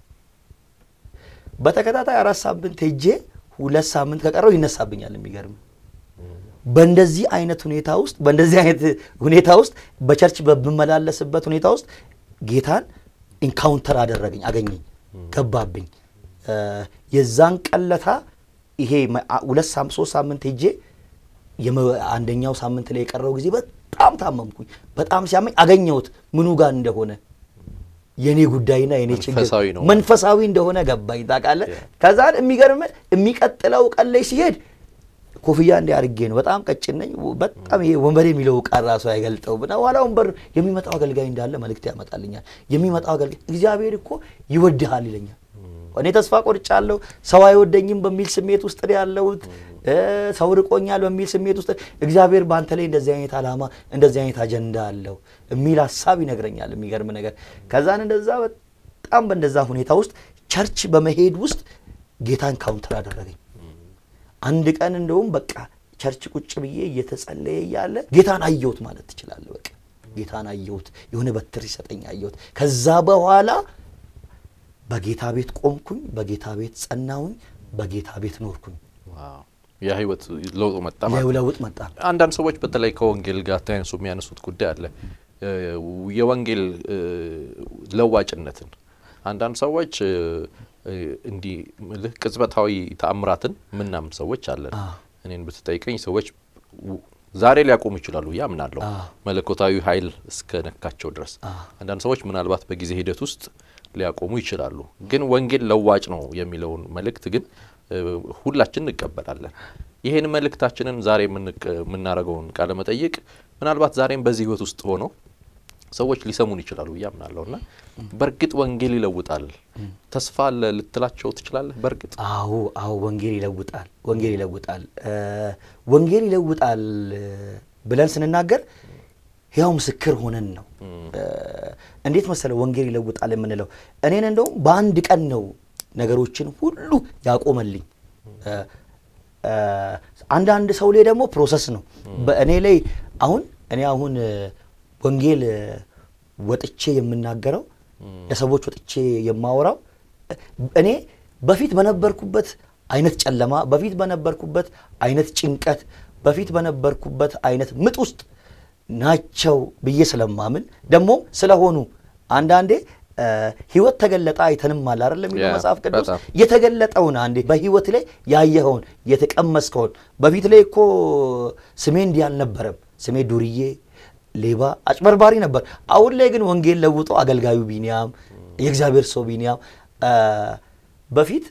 በተከታታይ አራት ሳምንት ሄጄ ሁለት ሳምንት ከቀረው ይነሳብኛል። የሚገርም በእንደዚህ አይነት ሁኔታ ውስጥ በእንደዚህ አይነት ሁኔታ ውስጥ በቸርች በምመላለስበት ሁኔታ ውስጥ ጌታን ኢንካውንተር አደረገኝ፣ አገኘኝ፣ ገባብኝ። የዛን ቀለታ ይሄ ሁለት ሶስት ሳምንት ሄጄ አንደኛው ሳምንት ላይ የቀረው ጊዜ በጣም ታመምኩኝ። በጣም ሲያመኝ አገኘሁት ምኑ ጋር እንደሆነ የኔ ጉዳይና የኔ ችግር መንፈሳዊ እንደሆነ ገባኝ። ታውቃለህ። ከዛን የሚገርም የሚቀጥለው ቀን ላይ ሲሄድ ኮፍያ እንዲ አድርጌ ነው። በጣም ቀጭን ነኝ። በጣም ይሄ ወንበር የሚለው ቃል ራሱ አይገልጠው ብና ኋላ ወንበር የሚመጣው አገልጋይ እንዳለ መልእክት ያመጣልኛል። የሚመጣው አገልጋይ እግዚአብሔር እኮ ይወድሃል ይለኛል። እኔ ተስፋ ቆርጫለሁ፣ ሰው አይወደኝም በሚል ስሜት ውስጥ ነው ያለሁት፣ ሰው ርቆኛል በሚል ስሜት ውስጥ እግዚአብሔር በአንተ ላይ እንደዚህ አይነት ዓላማ እንደዚህ አይነት አጀንዳ አለው የሚል ሀሳብ ይነግረኛል። የሚገርም ነገር ከዛን እንደዛ በጣም በእንደዛ ሁኔታ ውስጥ ቸርች በመሄድ ውስጥ ጌታን ካውንተር አደረገኝ። አንድ ቀን እንደውም በቃ ቸርች ቁጭ ብዬ እየተጸለየ እያለ ጌታን አየሁት ማለት ትችላለህ። በቃ ጌታን አየሁት፣ የሆነ በትር ሲሰጠኝ አየሁት። ከዛ በኋላ በጌታ ቤት ቆምኩኝ፣ በጌታ ቤት ጸናሁኝ፣ በጌታ ቤት ኖርኩኝ። የህይወት ለውጥ መጣ ማለት ነው። ለውጥ መጣ። አንዳንድ ሰዎች በተለይ ከወንጌል ጋር ተያይዞ የሚያነሱት ጉዳይ አለ። የወንጌል ለዋጭነትን አንዳንድ ሰዎች እንዲህ ምልህ ቅጽበታዊ ተአምራትን ምናምን ሰዎች አለን። እኔን ብትጠይቀኝ ሰዎች ዛሬ ሊያቆሙ ይችላሉ ብዬ አምናለሁ፣ መለኮታዊ ኃይል እስከ ነካቸው ድረስ። አንዳንድ ሰዎች ምናልባት በጊዜ ሂደት ውስጥ ሊያቆሙ ይችላሉ። ግን ወንጌል ለዋጭ ነው የሚለውን መልእክት ግን ሁላችን እንቀበላለን። ይህን መልእክታችንን ዛሬ የምናደርገውን ቃለ መጠይቅ ምናልባት ዛሬም በዚህ ህይወት ውስጥ ሆነው ሰዎች ሊሰሙን ይችላሉ ብዬ አምናለሁ እና በእርግጥ ወንጌል ይለውጣል ተስፋ አለ ልትላቸው ትችላለህ? በእርግጥ አዎ፣ አዎ፣ ወንጌል ይለውጣል። ወንጌል ይለውጣል። ወንጌል ይለውጣል ብለን ስንናገር ያው ምስክር ሆነን ነው። እንዴት መሰለ ወንጌል ይለውጣል የምንለው እኔን እንደውም በአንድ ቀን ነው ነገሮችን ሁሉ ያቆመልኝ። አንዳንድ ሰው ላይ ደግሞ ፕሮሰስ ነው። በእኔ ላይ አሁን እኔ አሁን ወንጌል ወጥቼ የምናገረው ለሰዎች ወጥቼ የማወራው እኔ በፊት በነበርኩበት አይነት ጨለማ፣ በፊት በነበርኩበት አይነት ጭንቀት፣ በፊት በነበርኩበት አይነት ምጥ ውስጥ ናቸው ብዬ ስለማምን ደግሞ ስለሆኑ አንዳንዴ ህይወት ተገለጠ አይተንም አለ አይደለም የሚለው መጽሐፍ ቅዱስ የተገለጠውን አንዴ በህይወት ላይ ያየኸውን የተቀመስከውን በፊት ላይ እኮ ስሜ እንዲህ አልነበረም ስሜ ዱርዬ ሌባ አጭበርባሪ ነበር አሁን ላይ ግን ወንጌል ለውጦ አገልጋዩ ቢኒያም የእግዚአብሔር ሰው ቢኒያም በፊት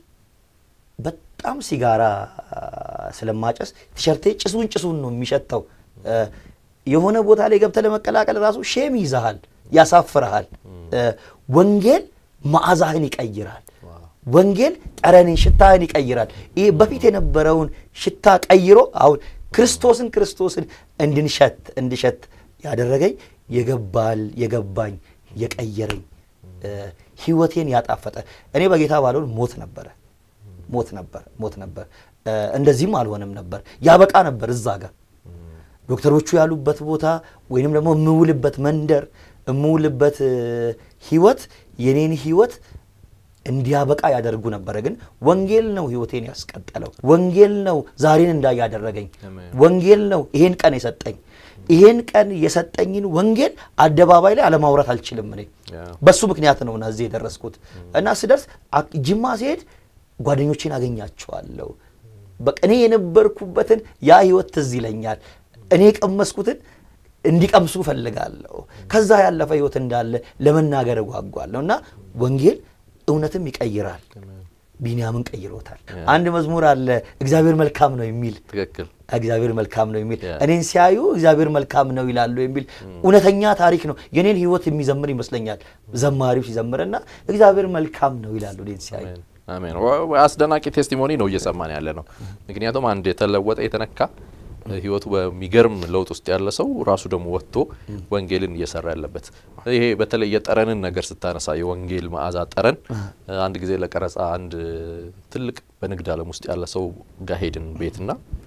በጣም ሲጋራ ስለማጨስ ቲሸርቴ ጭሱን ጭሱን ነው የሚሸተው የሆነ ቦታ ላይ ገብተህ ለመቀላቀል ራሱ ሼም ይዛሃል ያሳፍርሃል ወንጌል መዓዛህን ይቀይራል ወንጌል ጠረንን ሽታህን ይቀይራል ይህ በፊት የነበረውን ሽታ ቀይሮ አሁን ክርስቶስን ክርስቶስን እንድንሸት እንድሸት ያደረገኝ የገባል የገባኝ የቀየረኝ ህይወቴን ያጣፈጠ እኔ በጌታ ባልሆን ሞት ነበረ ሞት ነበር ሞት ነበር እንደዚህም አልሆነም ነበር ያበቃ ነበር እዛ ጋር ዶክተሮቹ ያሉበት ቦታ ወይንም ደግሞ የምውልበት መንደር የምውልበት ህይወት የኔን ህይወት እንዲያበቃ ያደርጉ ነበረ። ግን ወንጌል ነው ህይወቴን ያስቀጠለው። ወንጌል ነው ዛሬን እንዳይ ያደረገኝ። ወንጌል ነው ይሄን ቀን የሰጠኝ። ይሄን ቀን የሰጠኝን ወንጌል አደባባይ ላይ አለማውራት አልችልም። እኔ በሱ ምክንያት ነው እና እዚህ የደረስኩት እና ስደርስ ጅማ ሲሄድ ጓደኞቼን አገኛቸዋለሁ። በቃ እኔ የነበርኩበትን ያ ህይወት ትዝ ይለኛል። እኔ የቀመስኩትን እንዲቀምሱ እፈልጋለሁ። ከዛ ያለፈ ህይወት እንዳለ ለመናገር እጓጓለሁ እና ወንጌል እውነትም ይቀይራል። ቢንያምን ቀይሮታል። አንድ መዝሙር አለ እግዚአብሔር መልካም ነው የሚል ትክክል እግዚአብሔር መልካም ነው የሚል እኔን ሲያዩ እግዚአብሔር መልካም ነው ይላሉ የሚል እውነተኛ ታሪክ ነው። የኔን ህይወት የሚዘምር ይመስለኛል ዘማሪው ሲዘምርና እግዚአብሔር መልካም ነው ይላሉ እኔን ሲያዩ። አሜን። አስደናቂ ቴስቲሞኒ ነው እየሰማን ያለ ነው። ምክንያቱም አንድ የተለወጠ የተነካ ህይወቱ በሚገርም ለውጥ ውስጥ ያለ ሰው ራሱ ደግሞ ወጥቶ ወንጌልን እየሰራ ያለበት ይሄ በተለይ የጠረንን ነገር ስታነሳ የወንጌል መዓዛ ጠረን አንድ ጊዜ ለቀረጻ አንድ ትልቅ በንግድ ዓለም ውስጥ ያለ ሰው ጋር ሄድን ቤትና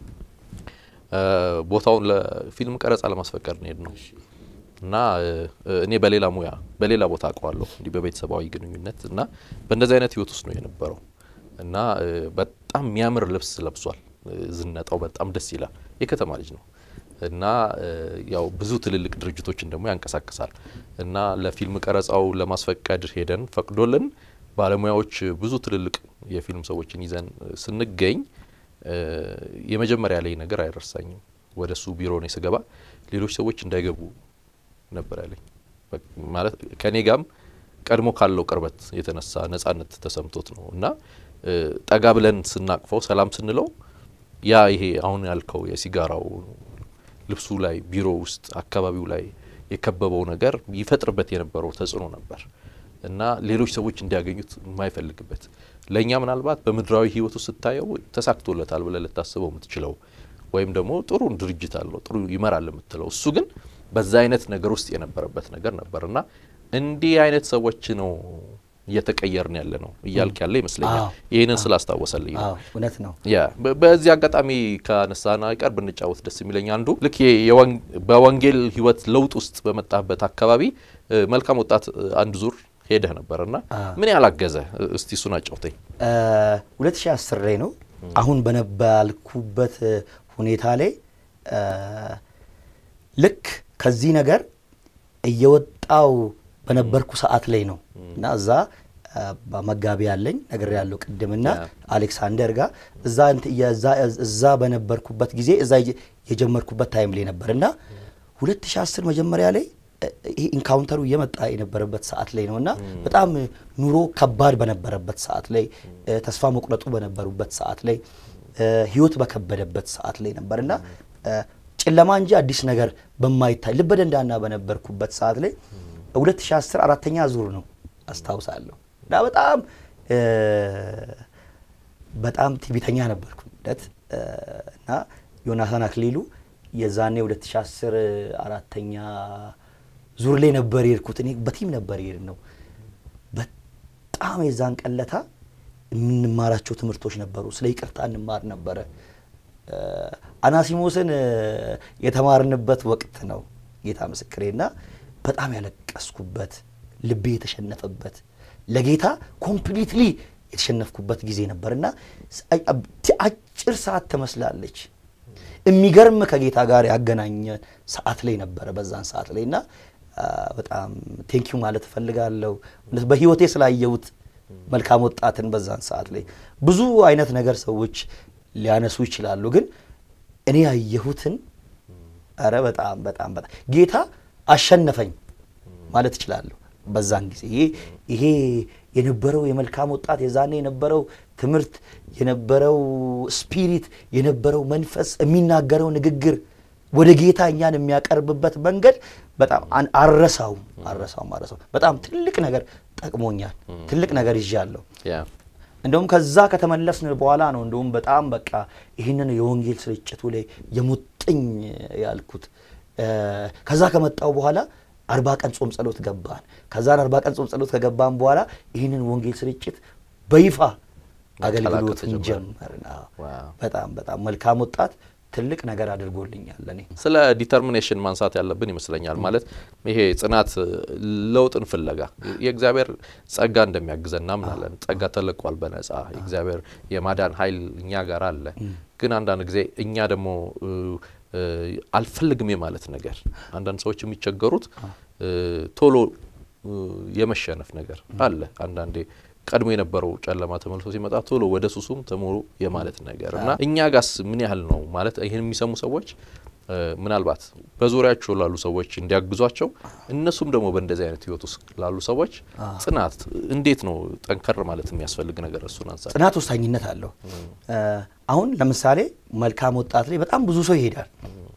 ቦታውን ለፊልም ቀረጻ ለማስፈቀድ ነው ነው እና እኔ በሌላ ሙያ በሌላ ቦታ አውቀዋለሁ እንዲህ በቤተሰባዊ ግንኙነት እና በእንደዚህ አይነት ህይወት ውስጥ ነው የነበረው እና በጣም የሚያምር ልብስ ለብሷል። ዝነጣው በጣም ደስ ይላል። የከተማ ልጅ ነው እና ያው ብዙ ትልልቅ ድርጅቶችን ደግሞ ያንቀሳቅሳል እና ለፊልም ቀረጻው ለማስፈቀድ ሄደን ፈቅዶልን ባለሙያዎች ብዙ ትልልቅ የፊልም ሰዎችን ይዘን ስንገኝ የመጀመሪያ ላይ ነገር አይረሳኝም። ወደ እሱ ቢሮ ነው ስገባ ሌሎች ሰዎች እንዳይገቡ ነበር ያለኝ። ማለት ከኔ ጋም ቀድሞ ካለው ቅርበት የተነሳ ነጻነት ተሰምቶት ነው እና ጠጋ ብለን ስናቅፈው ሰላም ስንለው ያ ይሄ አሁን ያልከው የሲጋራው ልብሱ ላይ ቢሮ ውስጥ አካባቢው ላይ የከበበው ነገር ይፈጥርበት የነበረው ተጽዕኖ ነበር እና ሌሎች ሰዎች እንዲያገኙት የማይፈልግበት ለእኛ ምናልባት በምድራዊ ህይወቱ ስታየው ተሳክቶለታል ብለህ ልታስበው የምትችለው ወይም ደግሞ ጥሩ ድርጅት አለው ጥሩ ይመራል የምትለው እሱ ግን በዛ አይነት ነገር ውስጥ የነበረበት ነገር ነበር እና እንዲህ አይነት ሰዎች ነው እየተቀየርን ያለ ነው እያልክ ያለ ይመስለኛል። አዎ። ይህንን ስላስታወሰልኝ ነው። አዎ እውነት ነው። ያ በ- በዚህ አጋጣሚ ካነሳና አይቀር ብንጫወት ደስ የሚለኝ አንዱ ልክ የ- የወን- በወንጌል ህይወት ለውጥ ውስጥ በመጣበት አካባቢ እ፣ መልካም ወጣት እ፣ አንድ ዙር ሄደህ ነበር እና ምን ያላገዘ እስቲ እሱን አጫውተኝ። 2010 ላይ ነው አሁን በነባልኩበት ሁኔታ ላይ እ፣ ልክ ከዚህ ነገር እየወጣው በነበርኩ ሰዓት ላይ ነው እና እዛ እ፣ መጋቢ ያለኝ ነገር ያለው ቅድምና ያ። አሌክሳንደር ጋር እዛ እንት- የዛ- እዛ በነበርኩበት ጊዜ እዛ የጀ- የጀመርኩበት ታይም ላይ ነበር እና 2010 መጀመሪያ ላይ እ፣ ይሄ ኢንካውንተሩ እየመጣ የነበረበት ሰዓት ላይ ነው እና በጣም ኑሮ ከባድ በነበረበት ሰዓት ላይ እ፣ ተስፋ መቁረጡ በነበሩበት ሰዓት ላይ እ፣ ህይወት በከበደበት ሰዓት ላይ ነበር እና እ፣ ጨለማ እንጂ አዲስ ነገር በማይታይ ልበ ደንዳና በነበርኩበት ሰዓት ላይ 2010 አራተኛ ዙር ነው አስታውሳለሁ እና በጣም እ፣ በጣም ትዕቢተኛ ነበርኩ ነት እና ዮናታን አክሊሉ የዛኔ 2010 አራተኛ ዙር ላይ ነበር የሄድኩት። እኔ በቲም ነበር የሄድ ነው። በጣም የዛን ቀለታ የምንማራቸው ትምህርቶች ነበሩ። ስለ ይቅርታ እንማር ነበረ። እ፣ አናሲሞስን እ፣ የተማርንበት ወቅት ነው ጌታ ምስክሬና በጣም ያለቀስኩበት ልቤ የተሸነፈበት ለጌታ ኮምፕሊትሊ የተሸነፍኩበት ጊዜ ነበርና አጭር ሰዓት ትመስላለች። የሚገርም ከጌታ ጋር ያገናኘን ሰዓት ላይ ነበረ በዛን ሰዓት ላይ እና አ፣ በጣም ቴንኪዩ ማለት እፈልጋለሁ እውነት በህይወቴ ስላየሁት መልካም ወጣትን በዛን ሰዓት ላይ ብዙ አይነት ነገር ሰዎች ሊያነሱ ይችላሉ፣ ግን እኔ ያየሁትን ኧረ በጣም በጣም በጣም ጌታ አሸነፈኝ ማለት እችላለሁ። በዛን ጊዜ ይሄ ይሄ የነበረው የመልካም ወጣት የዛኔ የነበረው ትምህርት የነበረው ስፒሪት የነበረው መንፈስ የሚናገረው ንግግር ወደ ጌታ እኛን የሚያቀርብበት መንገድ በጣም አን- አልረሳውም አልረሳውም አልረሳውም። በጣም ትልቅ ነገር ጠቅሞኛል። ትልቅ ነገር ይዣለሁ። ያ እንደውም ከዛ ከተመለስን በኋላ ነው እንደውም በጣም በቃ ይህንን የወንጌል ስርጭቱ ላይ የሙጥኝ ያልኩት። እ፣ ከዛ ከመጣው በኋላ አርባ ቀን ጾም ጸሎት ገባን። ከዛን አርባ ቀን ጾም ጸሎት ከገባን በኋላ ይህንን ወንጌል ስርጭት በይፋ አገልግሎትን ተጀመረ። ጀመርን። አዎ። ዋው። በጣም በጣም መልካም ወጣት ትልቅ ነገር አድርጎልኛል ለእኔ። ስለ ዲተርሚኔሽን ማንሳት ያለብን ይመስለኛል። ማለት ይሄ ጽናት፣ ለውጥን ፍለጋ የእግዚአብሔር ጸጋ እንደሚያግዘን እናምናለን። ጸጋ ተለቋል በነጻ የእግዚአብሔር የማዳን ኃይል እኛ ጋር አለ። ግን አንዳንድ ጊዜ እኛ ደግሞ እ፣ እ፣ አልፈልግም የማለት ነገር አንዳንድ ሰዎች የሚቸገሩት እ፣ ቶሎ እ፣ የመሸነፍ ነገር አለ። አንዳንዴ ቀድሞ የነበረው ጨለማ ተመልሶ ሲመጣ ቶሎ ወደ ሱሱም ተሞሩ የማለት ነገር እና እኛ ጋስ ምን ያህል ነው ማለት ይህን የሚሰሙ ሰዎች እ፣ ምናልባት በዙሪያቸው ላሉ ሰዎች እንዲያግዟቸው እነሱም ደግሞ በእንደዚህ አይነት ህይወት ውስጥ ላሉ ሰዎች ጽናት እንዴት ነው ጠንከር ማለት የሚያስፈልግ ነገር እሱን አንሳ። ጽናት ወሳኝነት አለው። እ፣ አሁን ለምሳሌ መልካም ወጣት ላይ በጣም ብዙ ሰው ይሄዳል።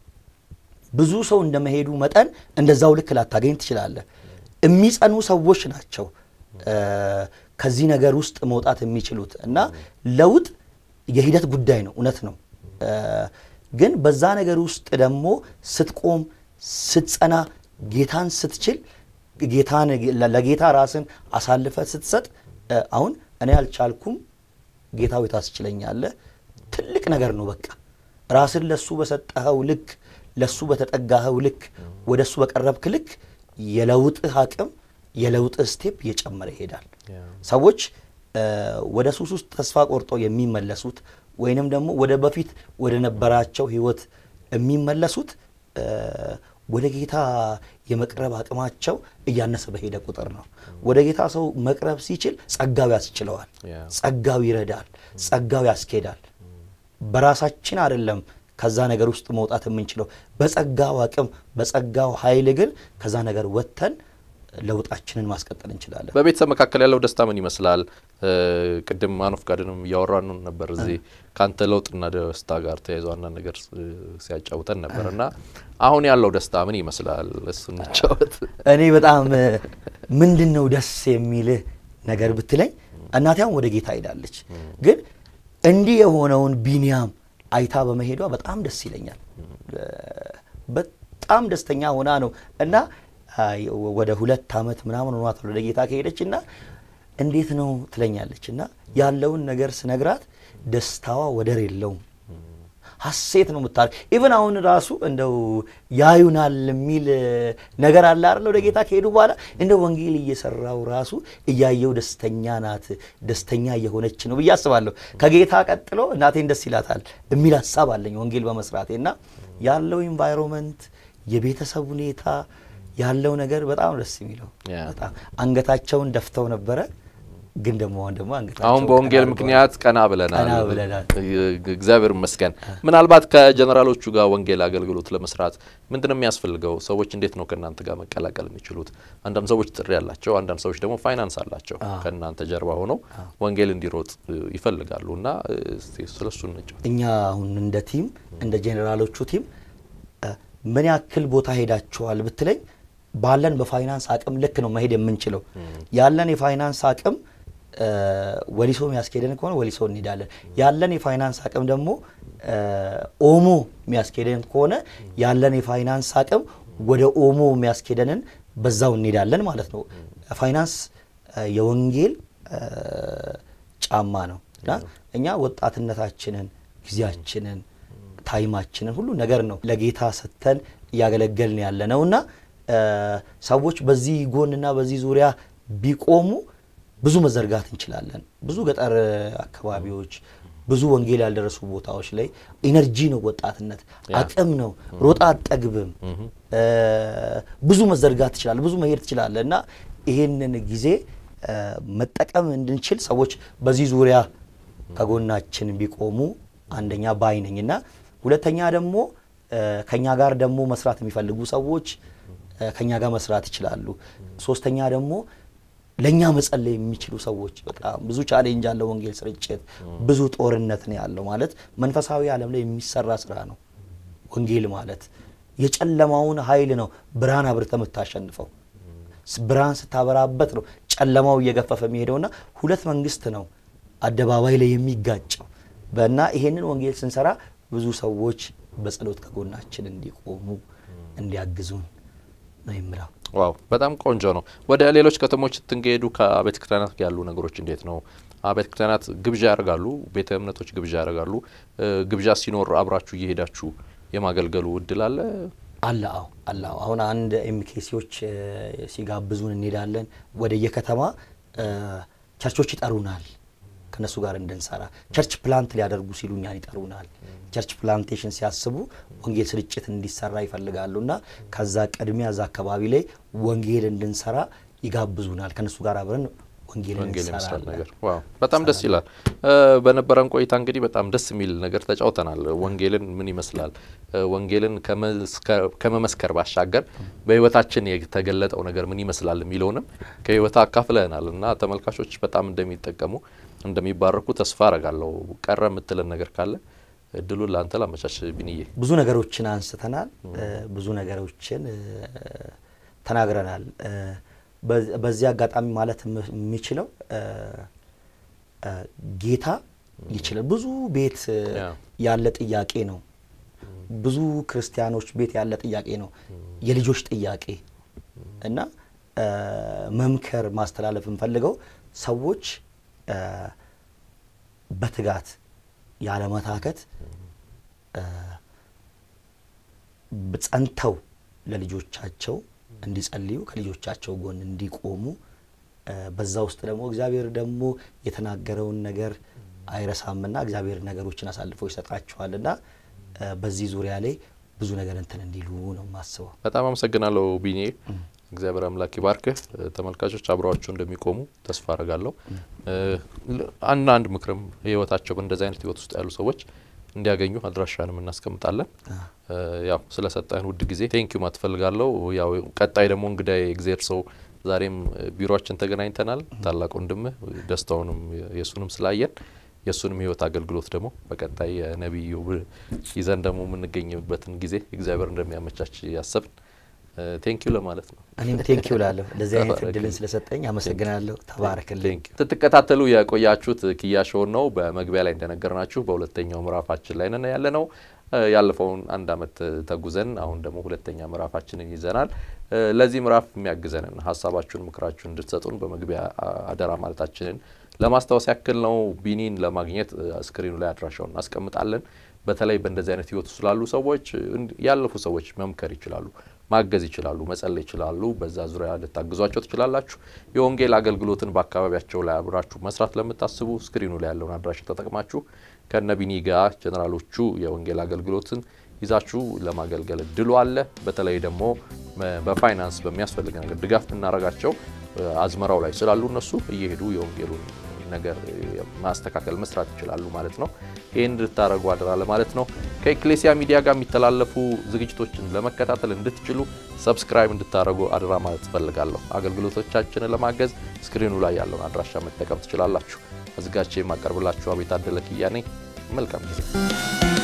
ብዙ ሰው እንደመሄዱ መጠን እንደዛው ልክ ላታገኝ ትችላለህ። የሚጸኑ ሰዎች ናቸው እ፣ ከዚህ ነገር ውስጥ መውጣት የሚችሉት እና ለውጥ የሂደት ጉዳይ ነው። እውነት ነው። እ፣ ግን በዛ ነገር ውስጥ ደግሞ ስትቆም፣ ስትጸና፣ ጌታን ስትችል ጌታን ለጌታ ራስን አሳልፈ ስትሰጥ እ፣ አሁን እኔ አልቻልኩም ጌታዊ ታስችለኛለህ። ትልቅ ነገር ነው። በቃ ራስን ለሱ በሰጠኸው ልክ ለሱ በተጠጋኸው ልክ ወደ እሱ በቀረብክ ልክ የለውጥህ አቅም የለውጥህ ስቴፕ እየጨመረ ይሄዳል። ሰዎች እ፣ ወደ ሱስ ውስጥ ተስፋ ቆርጦ የሚመለሱት ወይንም ደግሞ ወደ በፊት ወደ ነበራቸው ህይወት የሚመለሱት እ፣ ወደ ጌታ የመቅረብ አቅማቸው እያነሰ በሄደ ቁጥር ነው። ወደ ጌታ ሰው መቅረብ ሲችል ጸጋው ያስችለዋል። ያ። ጸጋው ይረዳል። ጸጋው ያስኬዳል። በራሳችን አይደለም ከዛ ነገር ውስጥ መውጣት የምንችለው በጸጋው አቅም በጸጋው ኃይል ግን ከዛ ነገር ወጥተን ለውጣችንን ማስቀጠል እንችላለን። በቤተሰብ መካከል ያለው ደስታ ምን ይመስላል? እ፣ ቅድም ማኖፍ ጋርንም እያወራን ነበር እዚህ ከአንተ ለውጥና ደስታ ጋር ተያይዞ አንዳንድ ነገር እ፣ ሲያጫውተን ነበር እና አሁን ያለው ደስታ ምን ይመስላል? እሱ እንጫወት። እኔ በጣም ምንድን ነው ደስ የሚልህ ነገር ብትለኝ እናቴ አሁን ወደ ጌታ ሄዳለች። ግን እንዲህ የሆነውን ቢኒያም አይታ በመሄዷ በጣም ደስ ይለኛል። በጣም ደስተኛ ሆና ነው እና ወደ ሁለት ዓመት ምናምን ሆኗታል ወደ ጌታ ከሄደች እና እንዴት ነው ትለኛለች እና ያለውን ነገር ስነግራት ደስታዋ ወደር የለውም። ሀሴት ነው የምታደርግ። ኢቨን አሁን ራሱ እንደው ያዩናል የሚል ነገር አለ አይደል? ወደ ጌታ ከሄዱ በኋላ እንደ ወንጌል እየሰራው ራሱ እያየው ደስተኛ ናት፣ ደስተኛ እየሆነች ነው ብዬ አስባለሁ። ከጌታ ቀጥሎ እናቴን ደስ ይላታል የሚል ሀሳብ አለኝ ወንጌል በመስራቴ እና ያለው ኢንቫይሮንመንት የቤተሰብ ሁኔታ ያለው ነገር በጣም ደስ የሚለው በጣም አንገታቸውን ደፍተው ነበረ ግን ደግሞ አሁን ደግሞ አንገታቸው አሁን በወንጌል ቀና ምክንያት ቀና ብለናል። ቀና ብለናል። እግዚአብሔር ይመስገን። ምናልባት ከጀነራሎቹ ጋር ወንጌል አገልግሎት ለመስራት ምንድን ነው የሚያስፈልገው? ሰዎች እንዴት ነው ከእናንተ ጋር መቀላቀል የሚችሉት? አንዳንድ ሰዎች ጥሪ ያላቸው፣ አንዳንድ ሰዎች ደግሞ ፋይናንስ አላቸው ከእናንተ ጀርባ ሆነው ወንጌል እንዲሮጥ ይፈልጋሉ እና እስቲ ስለሱ እንጫወት። እኛ አሁን እንደ ቲም እንደ ጄኔራሎቹ ቲም ምን ያክል ቦታ ሄዳችኋል ብትለኝ ባለን በፋይናንስ አቅም ልክ ነው መሄድ የምንችለው። ያለን የፋይናንስ አቅም ወሊሶ የሚያስኬደን ከሆነ ወሊሶ እንሄዳለን። ያለን የፋይናንስ አቅም ደግሞ ኦሞ የሚያስኬደን ከሆነ ያለን የፋይናንስ አቅም ወደ ኦሞ የሚያስኬደንን በዛው እንሄዳለን ማለት ነው። ፋይናንስ የወንጌል ጫማ ነው እና እኛ ወጣትነታችንን፣ ጊዜያችንን፣ ታይማችንን ሁሉ ነገር ነው ለጌታ ሰጥተን እያገለገልን ያለ ነው እና ሰዎች በዚህ ጎንና በዚህ ዙሪያ ቢቆሙ ብዙ መዘርጋት እንችላለን። ብዙ ገጠር አካባቢዎች፣ ብዙ ወንጌል ያልደረሱ ቦታዎች ላይ ኢነርጂ ነው፣ ወጣትነት አቅም ነው። ሮጣ አጠግብም። ብዙ መዘርጋት ትችላለ፣ ብዙ መሄድ ትችላለ እና ይሄንን ጊዜ መጠቀም እንድንችል ሰዎች በዚህ ዙሪያ ከጎናችን ቢቆሙ አንደኛ ባይ ነኝ እና ሁለተኛ ደግሞ ከኛ ጋር ደግሞ መስራት የሚፈልጉ ሰዎች ከኛ ጋር መስራት ይችላሉ። ሶስተኛ ደግሞ ለእኛ መጸለይ የሚችሉ ሰዎች በጣም ብዙ ቻሌንጅ አለው። ወንጌል ስርጭት ብዙ ጦርነት ነው ያለው። ማለት መንፈሳዊ ዓለም ላይ የሚሰራ ስራ ነው ወንጌል ማለት የጨለማውን ኃይል ነው ብርሃን አብርተ የምታሸንፈው። ብርሃን ስታበራበት ነው ጨለማው እየገፈፈ የሚሄደውና ሁለት መንግስት ነው አደባባይ ላይ የሚጋጨው በና ይሄንን ወንጌል ስንሰራ ብዙ ሰዎች በጸሎት ከጎናችን እንዲቆሙ እንዲያግዙን ነው የምለው። ዋው በጣም ቆንጆ ነው። ወደ ሌሎች ከተሞች ስትንሄዱ ከቤተ ክርስቲያናት ያሉ ነገሮች እንዴት ነው? ቤተ ክርስቲያናት ግብዣ ያደርጋሉ፣ ቤተ እምነቶች ግብዣ ያደርጋሉ። ግብዣ ሲኖር አብራችሁ እየሄዳችሁ የማገልገሉ እድል አለ አለ? አዎ አለ። አዎ አሁን አንድ ኤምኬሲዎች ሲጋብዙን እንሄዳለን። ወደ የከተማ ቸርቾች ይጠሩናል ከነሱ ጋር እንድንሰራ ቸርች ፕላንት ሊያደርጉ ሲሉ እኛን ይጠሩናል። ቸርች ፕላንቴሽን ሲያስቡ ወንጌል ስርጭት እንዲሰራ ይፈልጋሉ እና ከዛ ቅድሚያ እዛ አካባቢ ላይ ወንጌል እንድንሰራ ይጋብዙናል። ከነሱ ጋር አብረን ወንጌል ወንጌል የመስራት እንሰራለን። ነገር ዋው በጣም ደስ ይላል። በነበረን ቆይታ እንግዲህ በጣም ደስ የሚል ነገር ተጫውተናል። ወንጌልን ምን ይመስላል፣ ወንጌልን ከመመስከር ባሻገር በሕይወታችን የተገለጠው ነገር ምን ይመስላል የሚለውንም ከሕይወት አካፍለናል እና ተመልካቾች በጣም እንደሚጠቀሙ እንደሚባረኩ ተስፋ አረጋለሁ። ቀረ የምትለን ነገር ካለ እድሉን ለአንተ ላመቻች ቢንዬ። ብዙ ነገሮችን አንስተናል። ብዙ ነገሮችን ተናግረናል። በዚህ አጋጣሚ ማለት የሚችለው ጌታ ይችላል። ብዙ ቤት ያለ ጥያቄ ነው። ብዙ ክርስቲያኖች ቤት ያለ ጥያቄ ነው፣ የልጆች ጥያቄ እና መምከር ማስተላለፍ የምፈልገው ሰዎች በትጋት ያለመታከት ጸንተው ለልጆቻቸው እንዲጸልዩ ከልጆቻቸው ጎን እንዲቆሙ በዛ ውስጥ ደግሞ እግዚአብሔር ደግሞ የተናገረውን ነገር አይረሳምና እግዚአብሔር ነገሮችን አሳልፎ ይሰጣቸዋልና በዚህ ዙሪያ ላይ ብዙ ነገር እንትን እንዲሉ ነው የማስበው። በጣም አመሰግናለሁ ቢኔ። እግዚአብሔር አምላክ ይባርክህ። ተመልካቾች አብረዋቸው እንደሚቆሙ ተስፋ አረጋለሁ። አንድ አንድ ምክርም ህይወታቸው በእንደዚህ አይነት ህይወት ውስጥ ያሉ ሰዎች እንዲያገኙ አድራሻንም እናስቀምጣለን። ያው ስለሰጠህን ውድ ጊዜ ቴንኪዩ ማለት እፈልጋለሁ። ያው ቀጣይ ደግሞ እንግዳ የእግዜር ሰው ዛሬም ቢሮችን ተገናኝተናል። ታላቅ ወንድምህ ደስታውንም የእሱንም ስላየን የእሱንም ህይወት አገልግሎት ደግሞ በቀጣይ ነቢዩ ይዘን ደግሞ የምንገኝበትን ጊዜ እግዚአብሔር እንደሚያመቻች ያሰብን ቴንኪዩ ለማለት ነው። እኔም ቴንኪው ላለሁ እንደዚህ አይነት እድልን ስለሰጠኝ አመሰግናለሁ። ተባረክልኝ። ስትከታተሉ የቆያችሁት ኪያ ሾውን ነው። በመግቢያ ላይ እንደነገርናችሁ በሁለተኛው ምዕራፋችን ላይ ነን ያለ ነው። ያለፈውን አንድ አመት ተጉዘን አሁን ደግሞ ሁለተኛ ምዕራፋችንን ይዘናል። ለዚህ ምዕራፍ የሚያግዘንን ሀሳባችሁን፣ ምክራችሁን እንድትሰጡን በመግቢያ አደራ ማለታችንን ለማስታወስ ያክል ነው። ቢኒን ለማግኘት ስክሪኑ ላይ አድራሻውን እናስቀምጣለን። በተለይ በእንደዚህ አይነት ህይወት ስላሉ ሰዎች ያለፉ ሰዎች መምከር ይችላሉ፣ ማገዝ ይችላሉ፣ መጸለይ ይችላሉ። በዛ ዙሪያ ልታግዟቸው ትችላላችሁ። የወንጌል አገልግሎትን በአካባቢያቸው ላይ አብራችሁ መስራት ለምታስቡ ስክሪኑ ላይ ያለውን አድራሻ ተጠቅማችሁ ከነ ቢኒ ጋር ጀኔራሎቹ የወንጌል አገልግሎትን ይዛችሁ ለማገልገል እድሉ አለ። በተለይ ደግሞ በፋይናንስ በሚያስፈልግ ነገር ድጋፍ የምናደርጋቸው አዝመራው ላይ ስላሉ እነሱ እየሄዱ የወንጌሉን ነገር ማስተካከል መስራት ይችላሉ ማለት ነው። ይህን እንድታደረጉ አደራ ለማለት ነው። ከኤክሌሲያ ሚዲያ ጋር የሚተላለፉ ዝግጅቶችን ለመከታተል እንድትችሉ ሰብስክራይብ እንድታደረጉ አደራ ማለት ትፈልጋለሁ። አገልግሎቶቻችንን ለማገዝ ስክሪኑ ላይ ያለውን አድራሻ መጠቀም ትችላላችሁ። አዘጋጅቼ የማቀርብላችሁ አቤት አደለ ኪያ ነኝ። መልካም ጊዜ